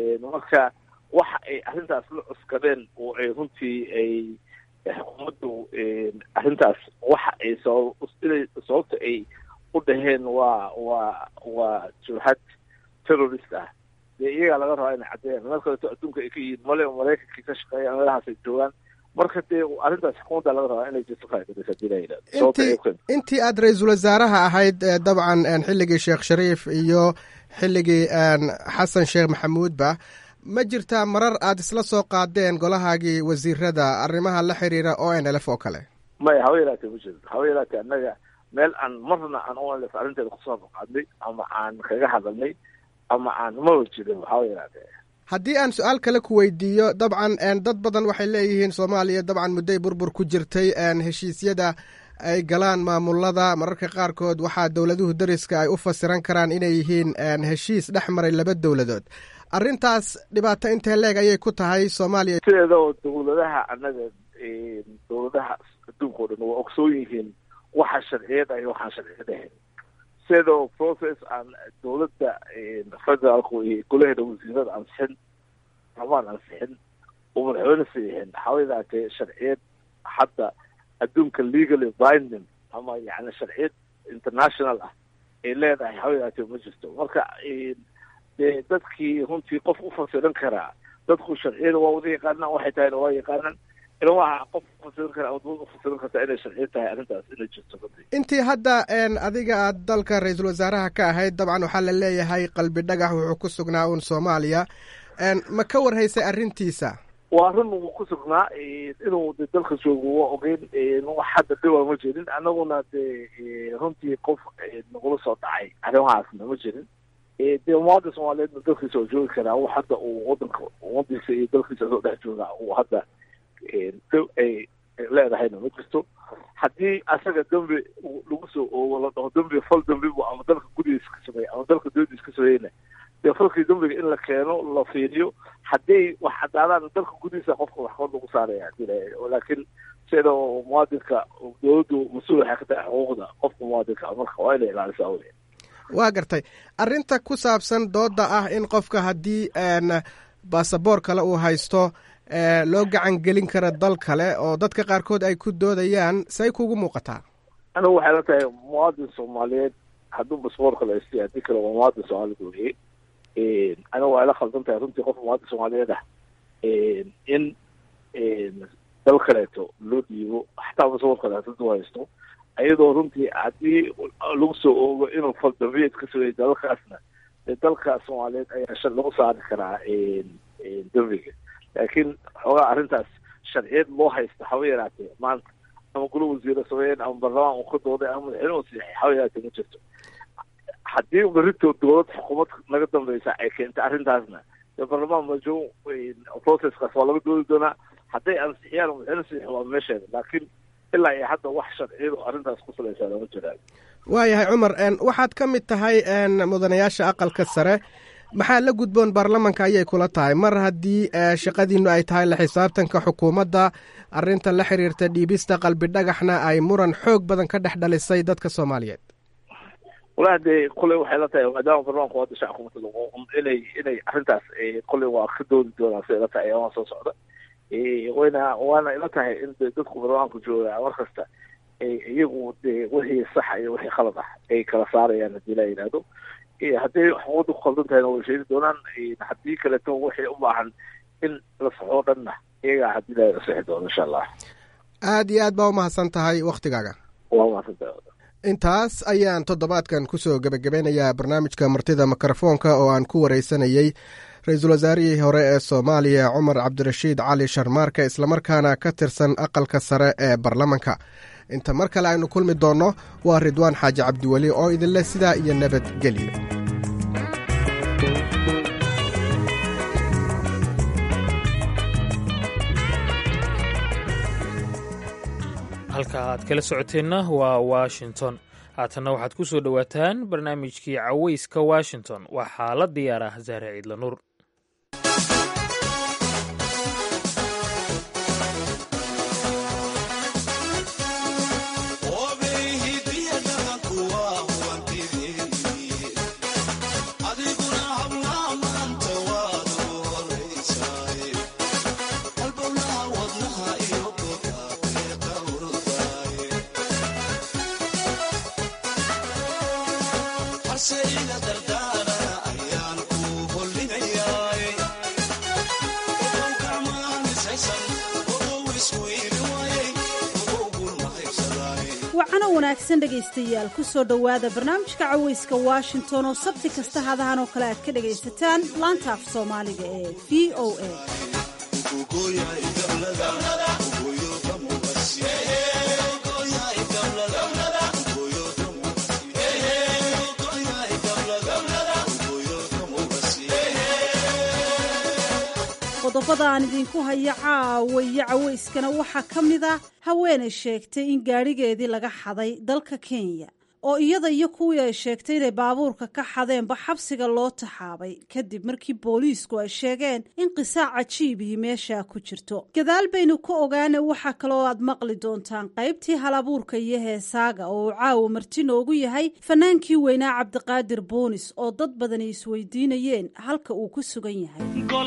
S9: marka waxa ay arrintaas la cuskadeen oo ay runtii ay xukuumaddu arrintaas waxa ay sabab inay sababta ay u dhaheen waa waa waa jurxad terrorist ah dee iyagaa laga rabaa inay caddeeyaan meel kaleeto adduunka ay ka yihiin male maraykankii ka shaqeeyaan meelahaas ay joogaan marka dee arrintaas xukuumadda laga rabaa inay justify garaysa hadii la yidhahdo
S8: intii aad ra-iisul wasaaraha ahayd dabcan xilligii sheekh shariif iyo xilligii xasan sheekh maxamuudba ma jirtaa marar aad isla soo qaadeen golahaagii wasiirada arrimaha la xiriira o n l f oo kale
S9: maya haba yaraatee ma jirto haba yaraatee annaga meel aan marna aan o n l f arrinteeda kusoo qaadnay ama aan kaga hadalnay ama aan maba jirin haba yaraatee
S8: haddii aan su-aal kale ku weydiiyo dabcan dad badan waxay leeyihiin soomaaliya dabcan mudday burbur ku jirtay heshiisyada ay galaan maamulada mararka qaarkood waxaa dowladuhu dariska ay u fasiran karaan inay yihiin heshiis dhex maray laba dowladood arrintaas dhibaato intee leeg ayay ku tahay soomaaliya
S9: sideeda oo dowladaha annaga dowladaha adduunka o dhan waa ogsoon yihiin waxa sharciyad ah iyo waxaan sharciyad ahayn sideeda oo process aan dowladda federaalku iyo golaheeda wasiirada ansixin amaan ansixin oo madaxweyne saxiixin waxaa yadaatee sharciyad hadda adduunka legally binding ama yani sharciyad international ah ay leedahay waxaa yadaatee ma jirto marka dee dadkii runtii qof u fasiran karaa dadku sharciyada waa wada yaqaanaan waxay tahayna waa yaqaanaan ila waxa qof ufasiran karaa ama dowlad ufasiran kartaa inay sharciyad tahay arrintaas inay jirto runtii
S8: intii hadda adiga aad dalka ra-iisul wasaaraha ka ahayd dabcan waxaa la leeyahay qalbi dhagax wuxuu ku sugnaa uun soomaaliya ma ka warhaysay arrintiisa
S9: waa run uu ku sugnaa inuu de dalka joogo waa ogeyn wax hadda dhiba ma jirin annaguna dee runtii qof nagula soo dhacay arrimahaasna ma jirin dee muwaadin soomaaliyeedna dalkiisa oo joogi karaa wax hadda uu wadanka umadiisa iyo dalkiisa soo dhex jooga uu hadda ay leedahayna ma jirto haddii asaga dembi lagu soo oogo la dhaho dembi fal dembi bu ama dalka gudihiisa ka sameeya ama dalka dowladiisa ka sameeyeyna dee falkii dembiga in la keeno la fiiriyo haddii wax cadaadaan dalka gudihiisa qofka maxkamad lagu saaraya hadii la laakiin sida muwaadinka dowladdu mas-uul waxay ka tahay xuquuqda qofka muwaadinka marka waa inay ilaalisaa wey
S8: waa gartay arrinta ku saabsan dooda ah in qofka haddii baasaboor kale uu haysto loo gacan gelin karo dal kale oo dadka qaarkood ay ku doodayaan say kugu muuqataa
S9: anigu waxay la tahay muwaadin soomaaliyeed hadduu basboor kale haystay haddii kale waa muwaadin soomaaliyeed weye anigu waxay la khaldan tahay runtii qof muwaadin soomaaliyeed ah in dal kaleeto loo dhiibo xataa basboor kale hadduu haysto iyadoo runtii haddii lagu soo oogo inuu faldambiyeed ka sameeyay dalalkaasna dee dalka soomaaliyeed ayaa shal lagu saari karaa dembiga laakiin xoogaa arrintaas sharciyad loo haysta haba yaraatee maanta ama golo wasiira sameeyeen ama barlamaan uu ka dooday ama madaxweyne uu saxay haba yaraatee ma jirto haddii berito dowlad xukuumad naga dambeysa ay keentay arrintaasna dee barlamaan majo processkaas waa laga doodi doonaa hadday ansixiyaan madaxweyne saxiix waa meesheeda laakiin ilaa iyo hadda wax sharciyadu arrintaas ku salaysaa lama jiraan
S8: waayahay cumar waxaad ka mid tahay mudanayaasha aqalka sare maxaa la gudboon baarlamanka ayay kula tahay mar haddii shaqadiinu ay tahay la xisaabtanka xukuumadda arinta la xiriirta dhiibista qalbi dhagaxna ay muran xoog badan ka dhex dhalisay dadka soomaaliyeed
S9: walahi dee kolley waxay la tahay maadaama barlamanku hadda shacabka matala inay inay arrintaas kolley waa ka doodi doonaan siday la tahay ayaama soo socda wayna waana ila tahay in de dadku barlamanku jooga mar kasta iyagu dee wixii saxa iyo wixii khalad ah ay kala saarayaan haddii la yidhaahdo haddii xuquuqda ku khaldan tahayna way sheegi doonaan haddii kaleto waxay u baahan in la saxoo dhanna iyagaa haddii la sixi doono insha allah
S8: aad iyo aad baa umahadsan tahay waktigaaga
S9: waa umahadsantahay
S8: intaas ayaan toddobaadkan kusoo gebagabeynayaa barnaamijka martida mikrofoonka oo aan ku wareysanayey ra-iisul wasaarihii hore ee soomaaliya cumar cabdirashiid cali sharmaarka islamarkaana ka tirsan aqalka sare ee baarlamanka inta mar kale aynu kulmi doonno waa ridwaan xaaji cabdiweli oo idinleh sidaa iyo nabadgelyo
S1: halka aad kala socoteenna waa washington haatanna waxaad ku soo dhowaataan barnaamijkii caweyska washington waxaa la diyaar ah saare ciidla nuur
S10: wacano wanaagsan dhegaystayaal ku soo dhowaada barnaamijka caweyska washington oo sabti kasta hadahan oo kale aad ka dhagaysataan laanta af soomaaliga ee v o a qodobada aan idinku hayo caawa iyo caweyskana waxaa ka mid a haweenay sheegtay in gaadhigeedii laga xaday dalka kenya oo iyada iyo kuwii ay sheegtay inay baabuurka ka xadeenba xabsiga loo taxaabay kadib markii booliisku ay sheegeen in qisaac cajiibihi meeshaa ku jirto gadaal baynu ka ogaana waxaa kaloo aad maqli doontaan qaybtii halabuurka iyo heesaaga oo uu caawa marti noogu yahay fanaankii weynaa cabdiqaadir boonis oo dad badani isweydiinayeen halka uu ku sugan yahay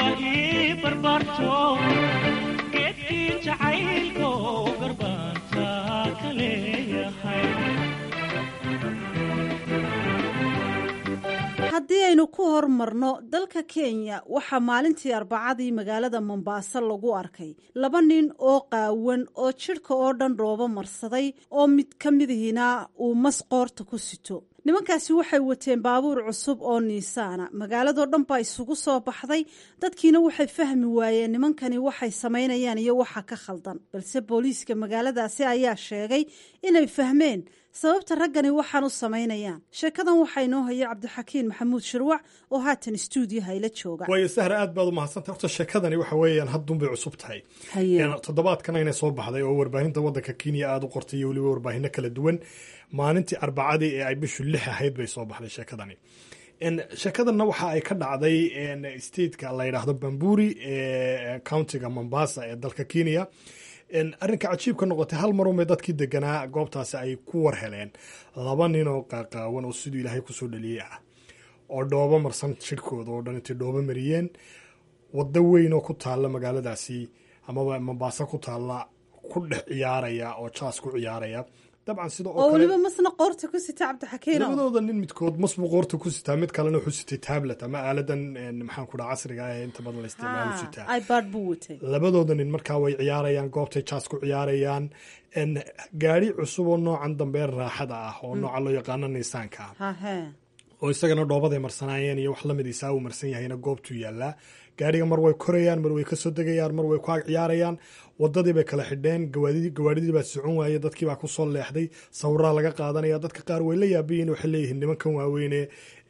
S10: haddii aynu ku hormarno dalka kenya waxaa maalintii arbacadii magaalada mombaaso lagu arkay laba nin oo qaawan oo jidhka oo dhan dhoobo marsaday oo mid ka midihiina uu mas qoorta ku sito nimankaasi waxay wateen baabuur cusub oo niisaana magaaladoo dhan baa isugu soo baxday dadkiina waxay fahmi waayeen nimankani waxay samaynayaan iyo waxa ka khaldan balse booliiska magaaladaasi ayaa sheegay inay fahmeen sababta raggani waxaan u samaynayaan sheekadan waxaa inoo haya cabdixakiin maxamuud shirwac oo haatan stuudiyaha ila jooga
S11: waayo sahra aad baad u mahadsantay horta sheekadani waxa weeyaan haddunbay cusub tahay toddobaadkan ayna soo baxday oo warbaahinta waddanka kenya aada u qortay iyo weliba warbaahino kala duwan maalintii arbacadii ee ay bishu lix ahayd bay soo baxday sheekadani sheekadanna waxa ay ka dhacday stateka la yidhaahdo bamburi ee countiga mombasa ee dalka kenya arrinka cajiibka noqotay hal marunbay dadkii deganaa goobtaasi ay ku war heleen laba nin oo qaaqaawan oo siduu ilaahay kusoo dhaliyey ah oo dhoobo marsan jidhkooda oo dhan intay dhoobo mariyeen waddo weyn oo ku taalla magaaladaasi amaba mombaaso ku taalla ku dhex ciyaaraya oo jaas ku ciyaaraya dabcan sida
S10: oo weliba masna qoorta ku sita cabdixakiin
S11: labadooda nin midkood mas buu qoorta ku sitaa mid kalena wuxuu sitay tablet ama aaladan maxaan ku dhaha casriga ah ee inta badan la isticmaalo sitaa
S10: ipad buu watay
S11: labadooda nin markaa way ciyaarayaan goobtay jaas ku ciyaarayaan gaari cusub oo noocan dambe raaxada ah oo nooca loo yaqaano niisaanka ah oo isagana dhoobaday marsanaayeen iyo wax lamid isaa uu marsan yahayna goobtuu yaallaa gaariga mar way korayaan mar way kasoo degayaan mar way ku ag ciyaarayaan wadadii bay kala xidheen gawaadhidii baa socon waaye dadkii baa kusoo leexday sawiraa laga qaadanaya dadka qaar way la yaabayiin waxay leeyihiin nimankan waaweyne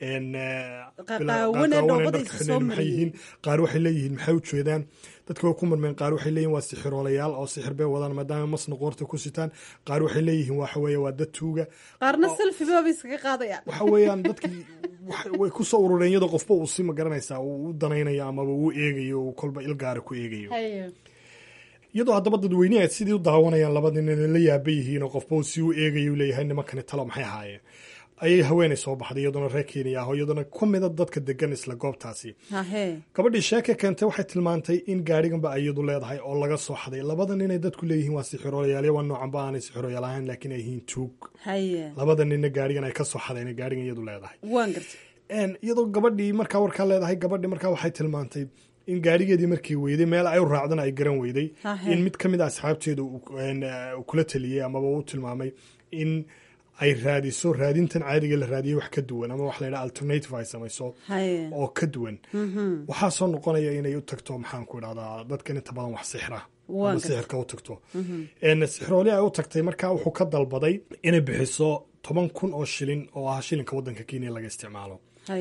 S11: maxay yihiin qaar waxay leeyihiin maxay u jeedaan dadka way ku marmeen qaar waxay leeyihin waa sixiroolayaal oo sixir bay wadaan maadaama masna qoorta ku sitaan qaar waxay leeyihiin waxa weeye waa dad tuuga
S10: qaarna selfibaba iskaga qaadayaan
S11: waxa weeyaan dadkii way kusoo urureen iyadoo qofba uu si magaranaysaa uu u danaynayo amaba uu eegayo uu kolba ilgaara ku eegayo iyadoo haddaba dadweyneha sidii u daawanayaan labadii nin la yaaba yihiin oo qofba uu si u eegayo leeyahay nimankani talo maxay ahaayeen ayay haweenay soo baxday iyadoona reer kenya ah oo iyadoona ku mida dadka degan isla goobtaasi gabadhii sheeke keentay waxay tilmaantay in gaariganba iyadu leedahay oo laga soo xaday labada ninay dadku leeyihiin waa sixiroolayaal waa noocanba aanay sixiroolayaal ahayn laakiin ay yihiin tuug labada ninna gaarigan ay ka soo xadeen gaarigan iyadu leedahay iyadoo gabadhii markaa warkaa leedahay gabadhii markaa waxay tilmaantay in gaarigeedii markii weyday meel ay u raacdana ay garan weyday in mid ka mid a asxaabteeda kula taliyey amaba u tilmaamay in ay raadiso raadintan caadiga la raadiyay wax ka duwan ama wax la yidhaha alternative ay samayso oo ka duwan waxaa soo noqonaya inay u tagto maxaan ku idhahdaa dadkan inta badan wax sixra ama sixirka u tagto sixirooli ay u tagtay markaa wuxuu ka dalbaday inay bixiso toban kun oo shilin oo ah shilinka waddanka kenya laga isticmaalo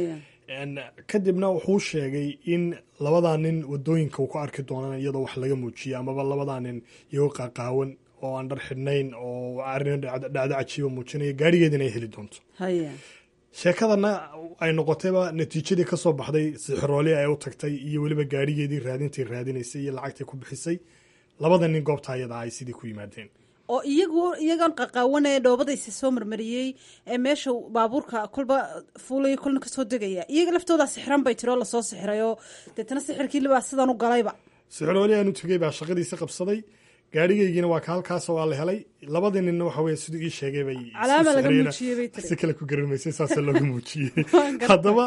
S11: kadibna wuxuu sheegay in labadaa nin wadooyinka uu ku arki doonaan iyadoo wax laga muujiyay amaba labadaa nin iyagoo qaaqaawan oo aan dhar xidhnayn oo arrin dhacdo cajiiba muujinaya gaarigeedina ay heli doonto sheekadana ay noqotayba natiijadii ka soo baxday sixirooli ay u tagtay iyo weliba gaarigeedii raadintay raadinaysay iyo lacagtay ku bixisay labada nin goobta ayada ay sidii ku yimaadeen
S10: oo iyagu iyagoon qaqaawanaya dhoobadaysa soo marmariyey ee meesha baabuurka kolba fuulaya kolna kasoo degaya iyaga laftooda sixiran bay tiri oo lasoo sixiray oo deetana sixirkiilibaa sidan u galayba
S11: sixirooli aanu tegey baa shaqadiisa qabsaday gaarigeygiina waa ka halkaas waa la helay labadii ninna waxa weye siduu ii sheegay bay
S10: calaama laga muujiyey bay tiri
S11: si kale ku garamaysay saasa looga muujiyey haddaba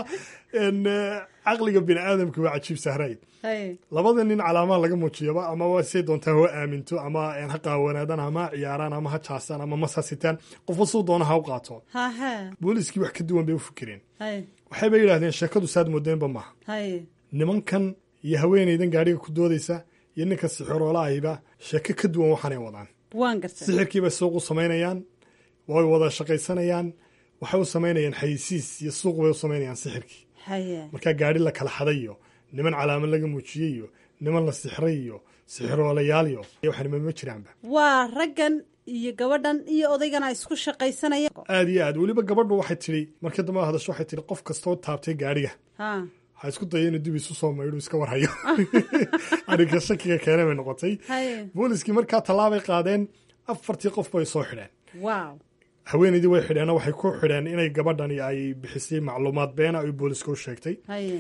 S11: caqliga bini aadamka waa cajiib sahrayd labada nin calaamaha laga muujiyaba ama waa say doontaa ha aaminto ama ha qaawanaadaan ama ha ciyaaraan ama ha jaasaan ama mas ha sitaan qofba suu doona ha u qaato booliiskii wax ka duwan bay u fikireen waxayba yidhahdeen sheekadu saad moodeenba maaha nimankan iyo haweenaydan gaariga ku doodaysa iyo ninka sixiroolahayba sheeko ka duwan waxaanay wadaan sixirkiibay suuq u samaynayaan way wada shaqaysanayaan waxay u samaynayaan xayisiis iyo suuq bay u samaynayaan sixirkii markaa gaari la kala xaday iyo niman calaamad laga muujiyey iyo niman la sixray iyo sixiroolayaal iyo waxanima ma jiraanba
S10: waa raggan iyo gabadhan iyo odaygana isku shaqaysanaya
S11: aada iyo aad weliba gabadhu waxay tidhi markii dambe hadasho waxay tidhi qof kastoo taabtay gaariga ha isku daya inuu dib isu soo maydhu iska warhayo arrinka shakiga keene bay noqotay booliskii markaa tallaabay qaadeen afartii qof bay soo xidheen haweenaydii way xidheenoo waxay ku xidheen inay gabadhani ay bixisay macluumaad beena ay booliska u sheegtay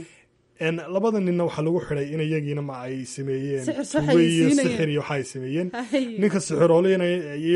S11: labada ninna waxaa lagu xidhay in iyagiina ma ay sameeyeen tuwe iyo sixir iyo waxa ay sameeyeen ninka sixirooleyna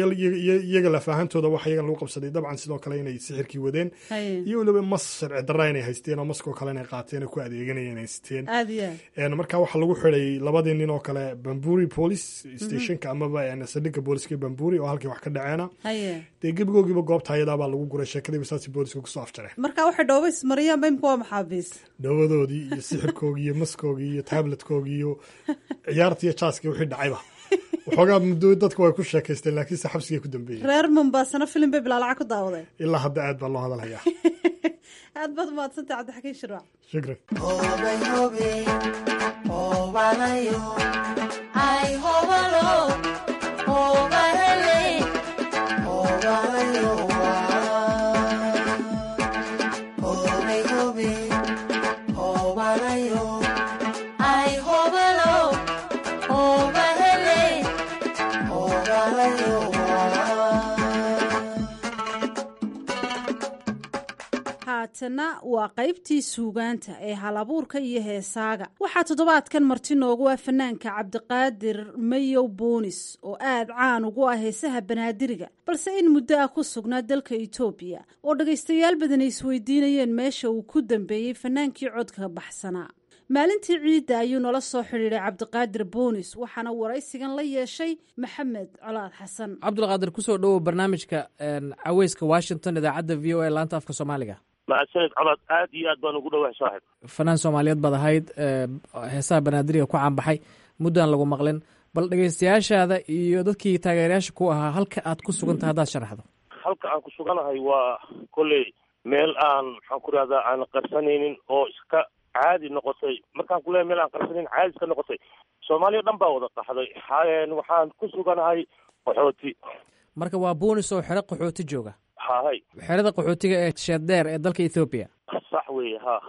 S11: iyaga lafaahantooda waxa iyagan lagu qabsaday dabcan sidoo kale inay sixirkii wadeen iyo weliba mas sharci darra inay haysteen oo maskoo kale inay qaateen oo ku adeeganayeen haysteen marka waxaa lagu xidhay labadii nin oo kale bamburi police stationka amaba saldhigga booliska bamburi oo halkii wax ka dhaceena dee gebigoogiiba goobta ayadaabaa lagu guray sheekadiiba saasi booliska kusoo afjareen
S10: marka waxay dhooba ismariyaan imka waa maxaabiis
S11: dhoobadoodii iyo sixirkoogii iyo maskoogii iyo tabletkoogii iyo ciyaartii iyo jaaskii wixii dhacayba waxoogaa muddo dadku way ku sheekaysteen laakiinse xabsigay ku dambeeyey
S10: reer mombaasana filim bay bilaalaca ku daawadeen
S11: ilaa hadda aad baa loo hadalhayaa
S10: aad baad umahadsantay cabdixakiin shirwac
S11: shukran
S10: haatana waa qaybtii suugaanta ee halabuurka iyo heesaaga waxaa toddobaadkan marti noogu ah fanaanka cabdiqaadir mayow boonis oo aad caan ugu ah heesaha banaadiriga balse in muddo ah ku sugnaa dalka etoobiya oo dhagaystayaal badan ay isweydiinayeen meesha uu ku dambeeyey fanaankii codka baxsanaa maalintii ciidda ayuu nala soo xidhiidhay cabdiqaadir boonis waxaana waraysigan la yeeshay maxamed colaad xasan
S12: cabdulqaadir kusoo dhowow barnaamijka caweyska washington idaacadda v o a laanta afka soomaaliga
S4: mahadsanid colaad aad iyo aad baan ugu dhawahay saaxib
S12: fanaan soomaaliyeed baad ahayd heesaha banaadiriga ku caanbaxay muddaan lagu maqlin bal dhegeystayaashaada iyo dadkii taageerayaasha ku ahaa halka aad ku sugantahay haddaad sharaxdo
S4: halka aan ku suganahay waa kolley meel aan maxaan ku rahdaa aan qarsanaynin oo iska caadi noqotay markaan ku leeyahay meel aan qarsanaynin caadi iska noqotay soomaaliya dhan baa wada qaxday waxaan ku suganahay qaxooti
S12: marka waa buunis oo xero qaxooti jooga
S4: hahay
S12: xerada qaxootiga ee sheeddheer ee dalka ethoobiya
S4: sax weeye ha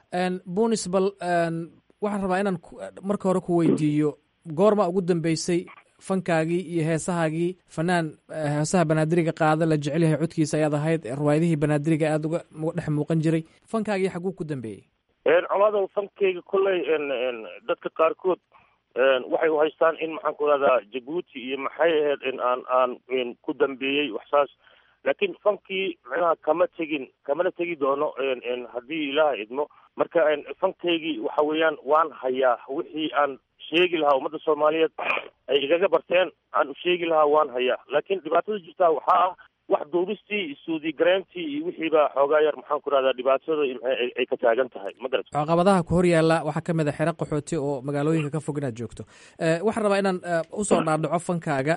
S12: buunis bal waxaan rabaa inaan marka hore ku weydiiyo goorma ugu dambeysay fankaagii iyo heesahaagii fanaan heesaha banaadiriga qaada la jecel yahay codkiisa ayaad ahayd riwaayadihii banaadiriga aada uga dhex muuqan jiray fankaagii xaguu ku dambeeyey
S4: colaada fankeyga kolley dadka qaarkood waxay u haystaan in maxaan ku rahdaa jabuuti iyo maxay ahayd in aan aan ku dambeeyey waxsaas laakiin fankii micnaha kama tegin kamana tegi doono haddii ilaaha idmo marka fankaygii waxa weeyaan waan hayaa wixii aan sheegi lahaa ummadda soomaaliyeed ay igaga barteen aan u sheegi lahaa waan hayaa laakiin dhibaatada jirtaa waxaa ah wax duubistii suudi gareyntii iyo wixiiba xoogaa yar maxaan ku rahdaa dhibaatada ay ka taagan tahay ma garat
S12: caqabadaha ku hor yaalla waxaa ka mid a xero qaxooti oo magaalooyinka ka fog inaad joogto waxaan rabaa inaan usoo dhaadhaco fankaaga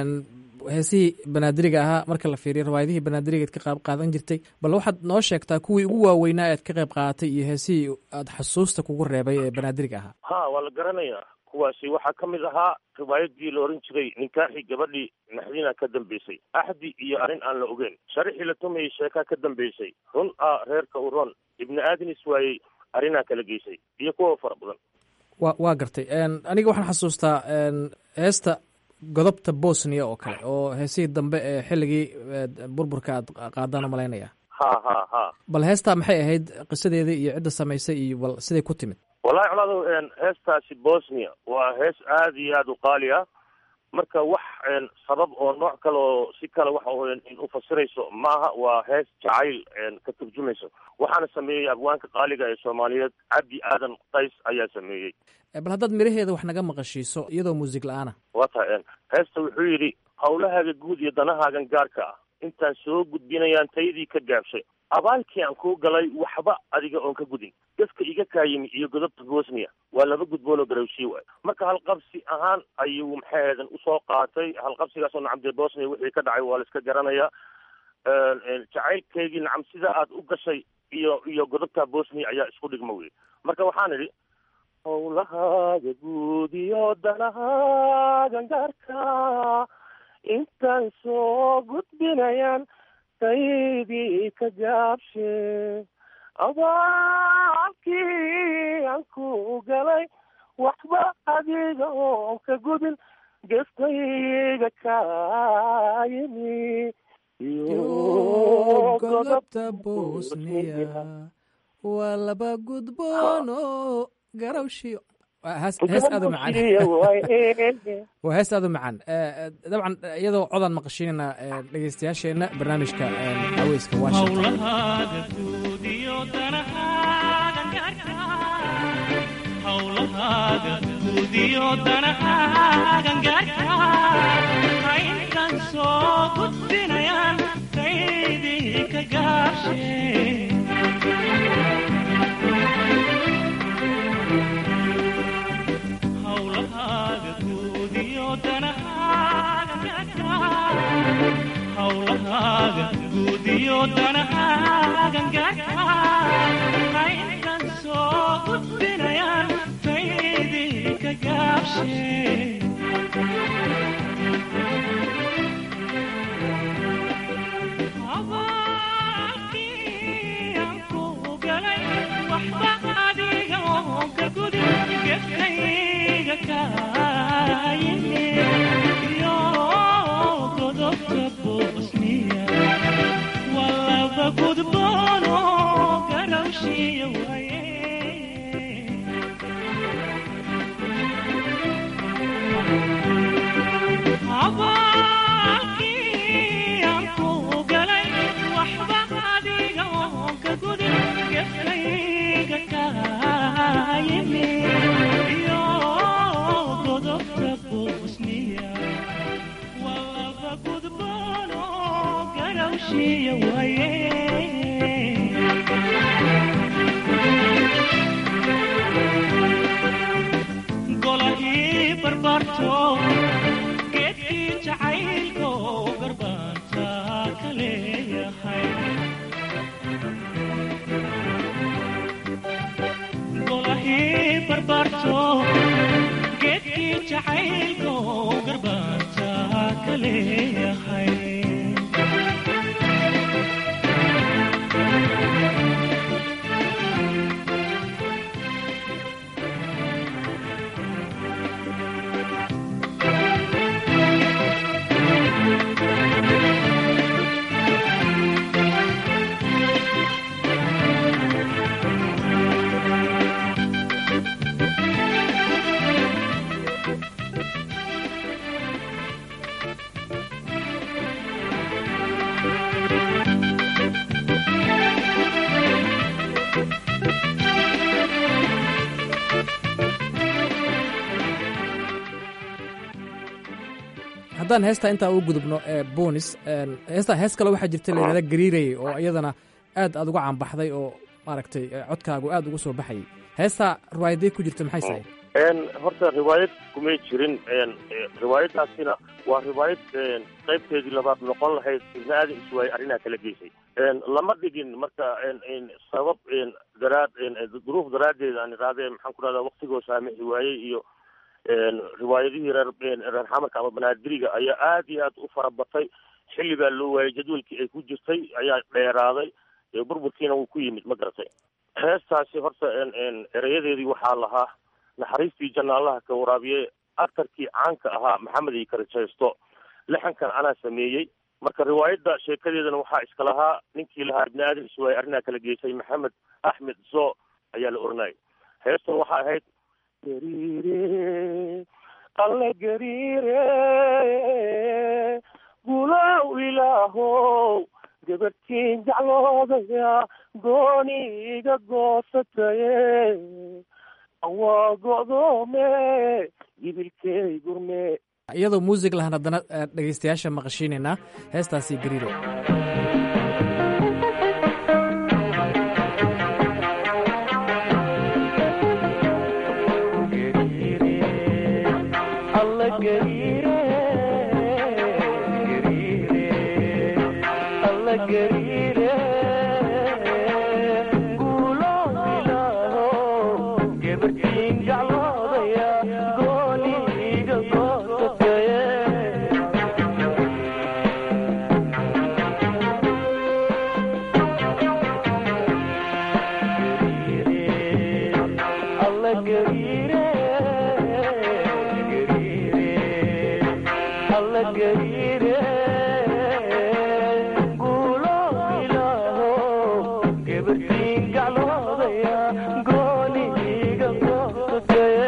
S12: heesihii banaadiriga ahaa marka la fiiriyo riwaayadihii banaadiriga ad ka qayb qaadan jirtay bal waxaad noo sheegtaa kuwii ugu waaweynaa ead ka qayb qaadatay iyo heesihii aad xasuusta kugu reebay ee banaadiriga ahaa
S4: ha waa la garanayaa kuwaasi waxaa ka mid ahaa riwaayadii la oran jiray ninkaaxii gabadhii naxdina ka dambeysay axdi iyo arrin aan la ogeyn sharixii la tumayay sheekaa ka dambeysay run a reerka u ron ibni aadin iswaayey arrinaa kala geysay iyo kuwa fara badan
S12: wa waa gartay aniga waxaan xasuustaa heesta godobta bosnia oo kale oo heesihii dambe ee xilligii burburka aad qaadaan malaynaya
S4: ha ha ha
S12: bal heestaa maxay ahayd qisadeeda iyo cidda samaysay iyo bal siday ku timid
S4: wallahi colaado heestaasi bosnia waa hees aada iyo aada u qaali ah marka wax sabab oo nooc kale oo si kale waxa u fasirayso maaha waa hees jacayl ka turjumayso waxaana sameeyey abwaanka qaaliga ee soomaaliyeed cabdi aadan qays ayaa sameeyey
S12: bal haddaad miraheeda wax naga maqashiiso iyadoo muusig la-aana
S4: waa tahay heesta wuxuu yidhi hawlahaaga guud iyo danahaagan gaarka ah intaan soo gudbinayaan taydii ka gaabshay abaalkii aan kuu galay waxba adiga oon ka gudin dadka iga kaayimi iyo godobta bosnia waa laba gudboonoo garawshii waay marka halqabsi ahaan ayuu maxaeedan usoo qaatay halqabsigaasoo nacam dee bosnia wixii ka dhacay waa la iska garanayaa jacaylkeygii nacam sida aad u gashay iyo iyo godobta bosnia ayaa isku dhigma wey marka waxaan idhi hawlahaaga guud iyo danahaagan gaarka intaan soo gudbinayaan taydii ka gaabshe abaalkii aan ku galay waxba adiga oon ka gudin geftayga kaayimi iyo
S12: godobta bosnia waa laba gudboono garawshiyo hees aada u macaan waa hees aada u macaan dabcan iyadoo codaan maqashiinayna dhegeystayaasheenna barnaamijka haweyska
S13: hawlahaaga guud iyo danahaagan gaarka aynkan soo gudbinayaan taydii ka gaabshe abaalkii aan ku galay waxba adiga oon ka gudin gefkayga kaayimi iyo godobta bosnia walaba gudboono garawshiya waye abaalkii aan ku galay waxba adiga oon ka gudin gefkayga kaayimi iyo godobta bosnia walaba gudboono garawshiya waye golahii barbaarto geedkii jacaylko garbaanta ka leeyahay golahii barbaarto geedkii jacaylko garbaanta ka leeyahay
S12: haddaan heestaa intaa u gudubno ee bonis heestaa hees kale waxaa jirta layidhahda gariirayay oo iyadana aad aad uga caanbaxday oo maaragtay eh, codkaagu aad ugu soo baxayay heestaa riwaayadee ku jirta maxay sahay
S4: n horta riwaayad kumay jirin n riwaayadaasina waa riwaayad n qaybteedii labaad noqon lahayd ibni aadan iswaay arrinaa kala geysay n lama dhigin marka n n sabab n daraad n duruuf daraaddeed aan iraadee maxaan ku rahdaa waktigoo saamixi waayey iyo n riwaayadihii reer reer xamarka ama banaadiriga ayaa aad iyo aad u farabatay xilli baa loo waayey jadwalkii ay ku jirtay ayaa dheeraaday ee burburkiina wuu ku yimid ma garatay heestaasi horta n n erayadeedii waxaa lahaa naxariistii jannaalaha ka waraabiye aktarkii caanka ahaa maxamed iyo karajaysto lixankan anaa sameeyey marka riwaayadda sheekadeedana waxaa iska lahaa ninkii lahaa ibni aadan iswaay arrinaa kala geysay maxamed axmed zo ayaa la oranayay heestan waxaa ahayd gariire alle gariire gulow ilaahow gabadhtiin jecloodaya gooni iga goosataye waa go'doome gibilkey gurme
S12: iyadoo muusig lahan haddana eh, dhegaystayaasha maqashiinaynaa heestaasi gariiro
S13: alle gariire gariire alle gariire guulow ilaahow gabadhiin jecloodaya gooni iga goosataye alle gariire alle gariire guulow ilaahow gabadhiin jecloodaya gooni iga goosataye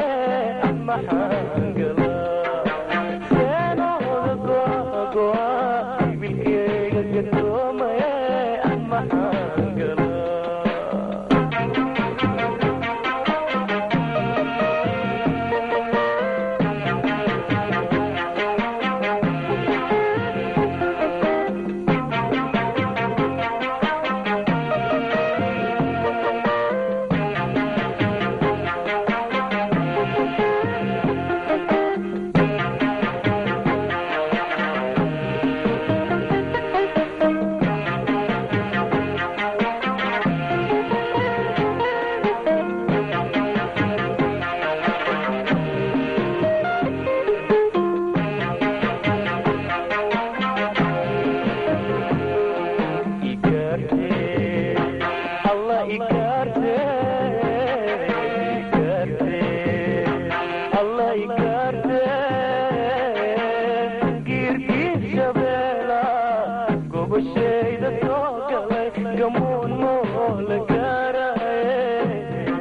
S13: Go iyo moon moola gaaraye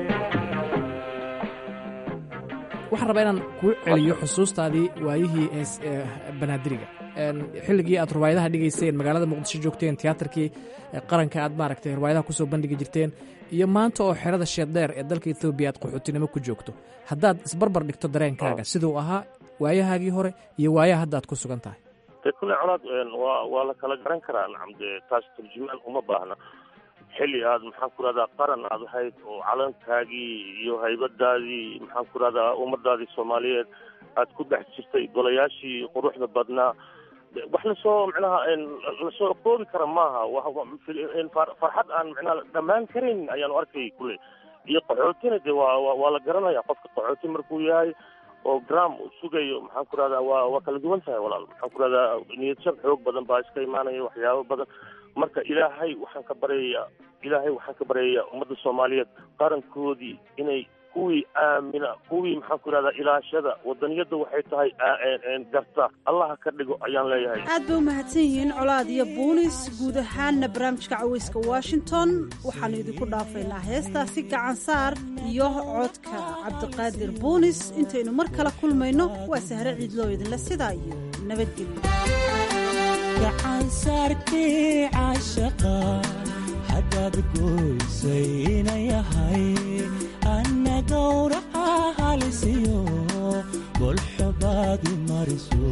S12: waxaan rabaa inaan kuu celiyo xusuustaadii waayihii hees ee banaadiriga Een, xilligii aad ruwaayadaha dhigayseen magaalada muqdisho joogteen tiyaatarkii ee qaranka aad maaragtay ruwaayadaha kusoo bandhigi jirteen iyo maanta oo xerada sheeddheer ee dalka ethoobiya aad qaxootinimo ku joogto haddaad isbarbar dhigto dareenkaaga siduu ahaa waayahaagii hore iyo waayaha hadda aad ku sugan tahay
S4: de kule colaad waa waa la kala garan karaa nacam de taas turjumaan uma baahna xilli aad maxaan ku rahdaa qaran aad ahayd oo calankaagii iyo haybadaadii maxaan ku rahdaa ummadaadii soomaaliyeed aad ku dhex jirtay golayaashii quruxda badnaa de wax lasoo micnaha lasoo koobi kara maaha wa- wa- fil- far- farxad aan micnaha dhammaan karin ayaanu arkay kule iyo qaxootina de waa waa waa la garanaya qofka qaxooti markuu yahay oo gram uu sugayo maxaan ku rahdaa waa waa kala duwan tahay walaal maxaan ku rahdaa niyad jab xoog badan baa iska imaanaya waxyaabo badan marka ilaahay waxaan ka baryayaa ilaahay waxaan ka baryayaa ummadda soomaaliyeed qarankoodii inay kuwii aamina kuwii maxaan ku rahdaa ilaashada wadaniyadda waxay tahay aa- een- een garta allaha ka dhigo ayaan leeyahay
S10: aad bay u mahadsan yihiin colaad iyo buunis guud ahaanna barnaamijka caweyska washington waxaanu idinku dhaafaynaa heestaasi gacan saar iyo codka cabdiqaadir buunis intaynu mar kale kulmayno waa sahre ciidloo idinle sidaa iyo nabadgelyo
S14: gacan saarkii caashaqa haddaad goysay inayahay anna gowraca halisiyo golxobaadi mariso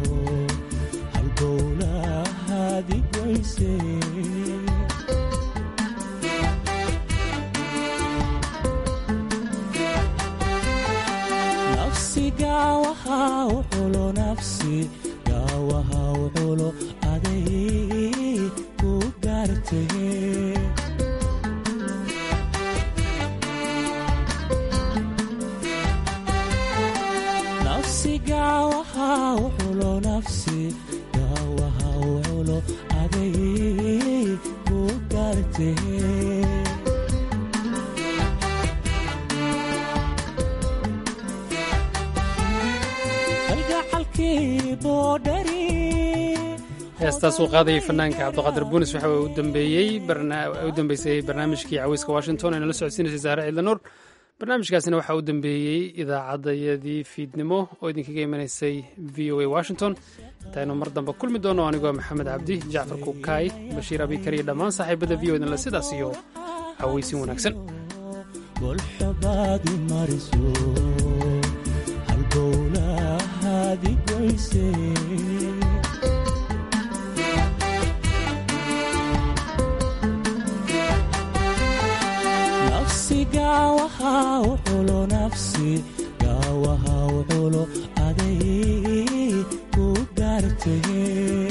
S14: halbowlahaadi goyse nafsi gaawaha u xulo nafsi gaawaha u xulo aday ku gaartay nafsi gaawaha u xulo nafsi gaawaha u xulo aday ku gaartay kalgacalkii boodhari
S2: heestaas uu qaadayay fanaanka cabdiqaadir buunis waxa uu dambeeyey barna- u dambeysay barnaamijkii caweyska washington ee nala socodsiinaysay saare ciidla nuur barnaamijkaasina waxaa u dambeeyey idaacadayadii fiidnimo oo idinkaga imanaysay v o a washington intaynu mar dambe kulmi doono anigoo maxamed cabdi jacfar kukaay bashiir abikar iyo dhammaan saaxiibada v o idinle sidaas iyo caweysin wanaagsan
S14: golxobaadi mariso halbowlahaadi goyse nafsi gaawaha u xulo nafsi gaawaha u xulo aday ku gaartay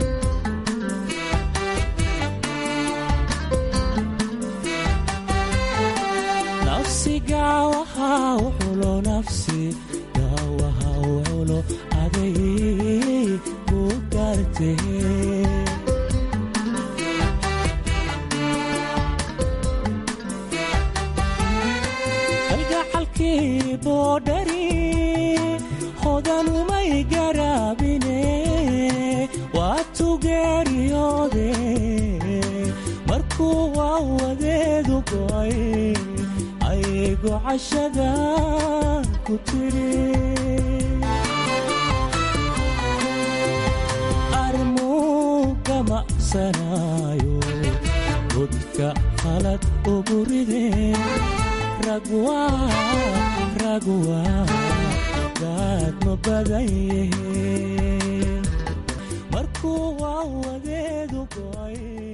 S14: nafsi gaawaha u xulo nafsi gaawaha u xulo aday ku gaartay kalgacalkii boodhari hodanumay garaabine waa tugeeriyoode markuu waa wadeedu go'ay ayay gocashada ku tiri armuu gamacsanaayo godka qalad ugu rideen ragwa ragwa gaad ma badan yihiin markuu waa wadeedu go'ay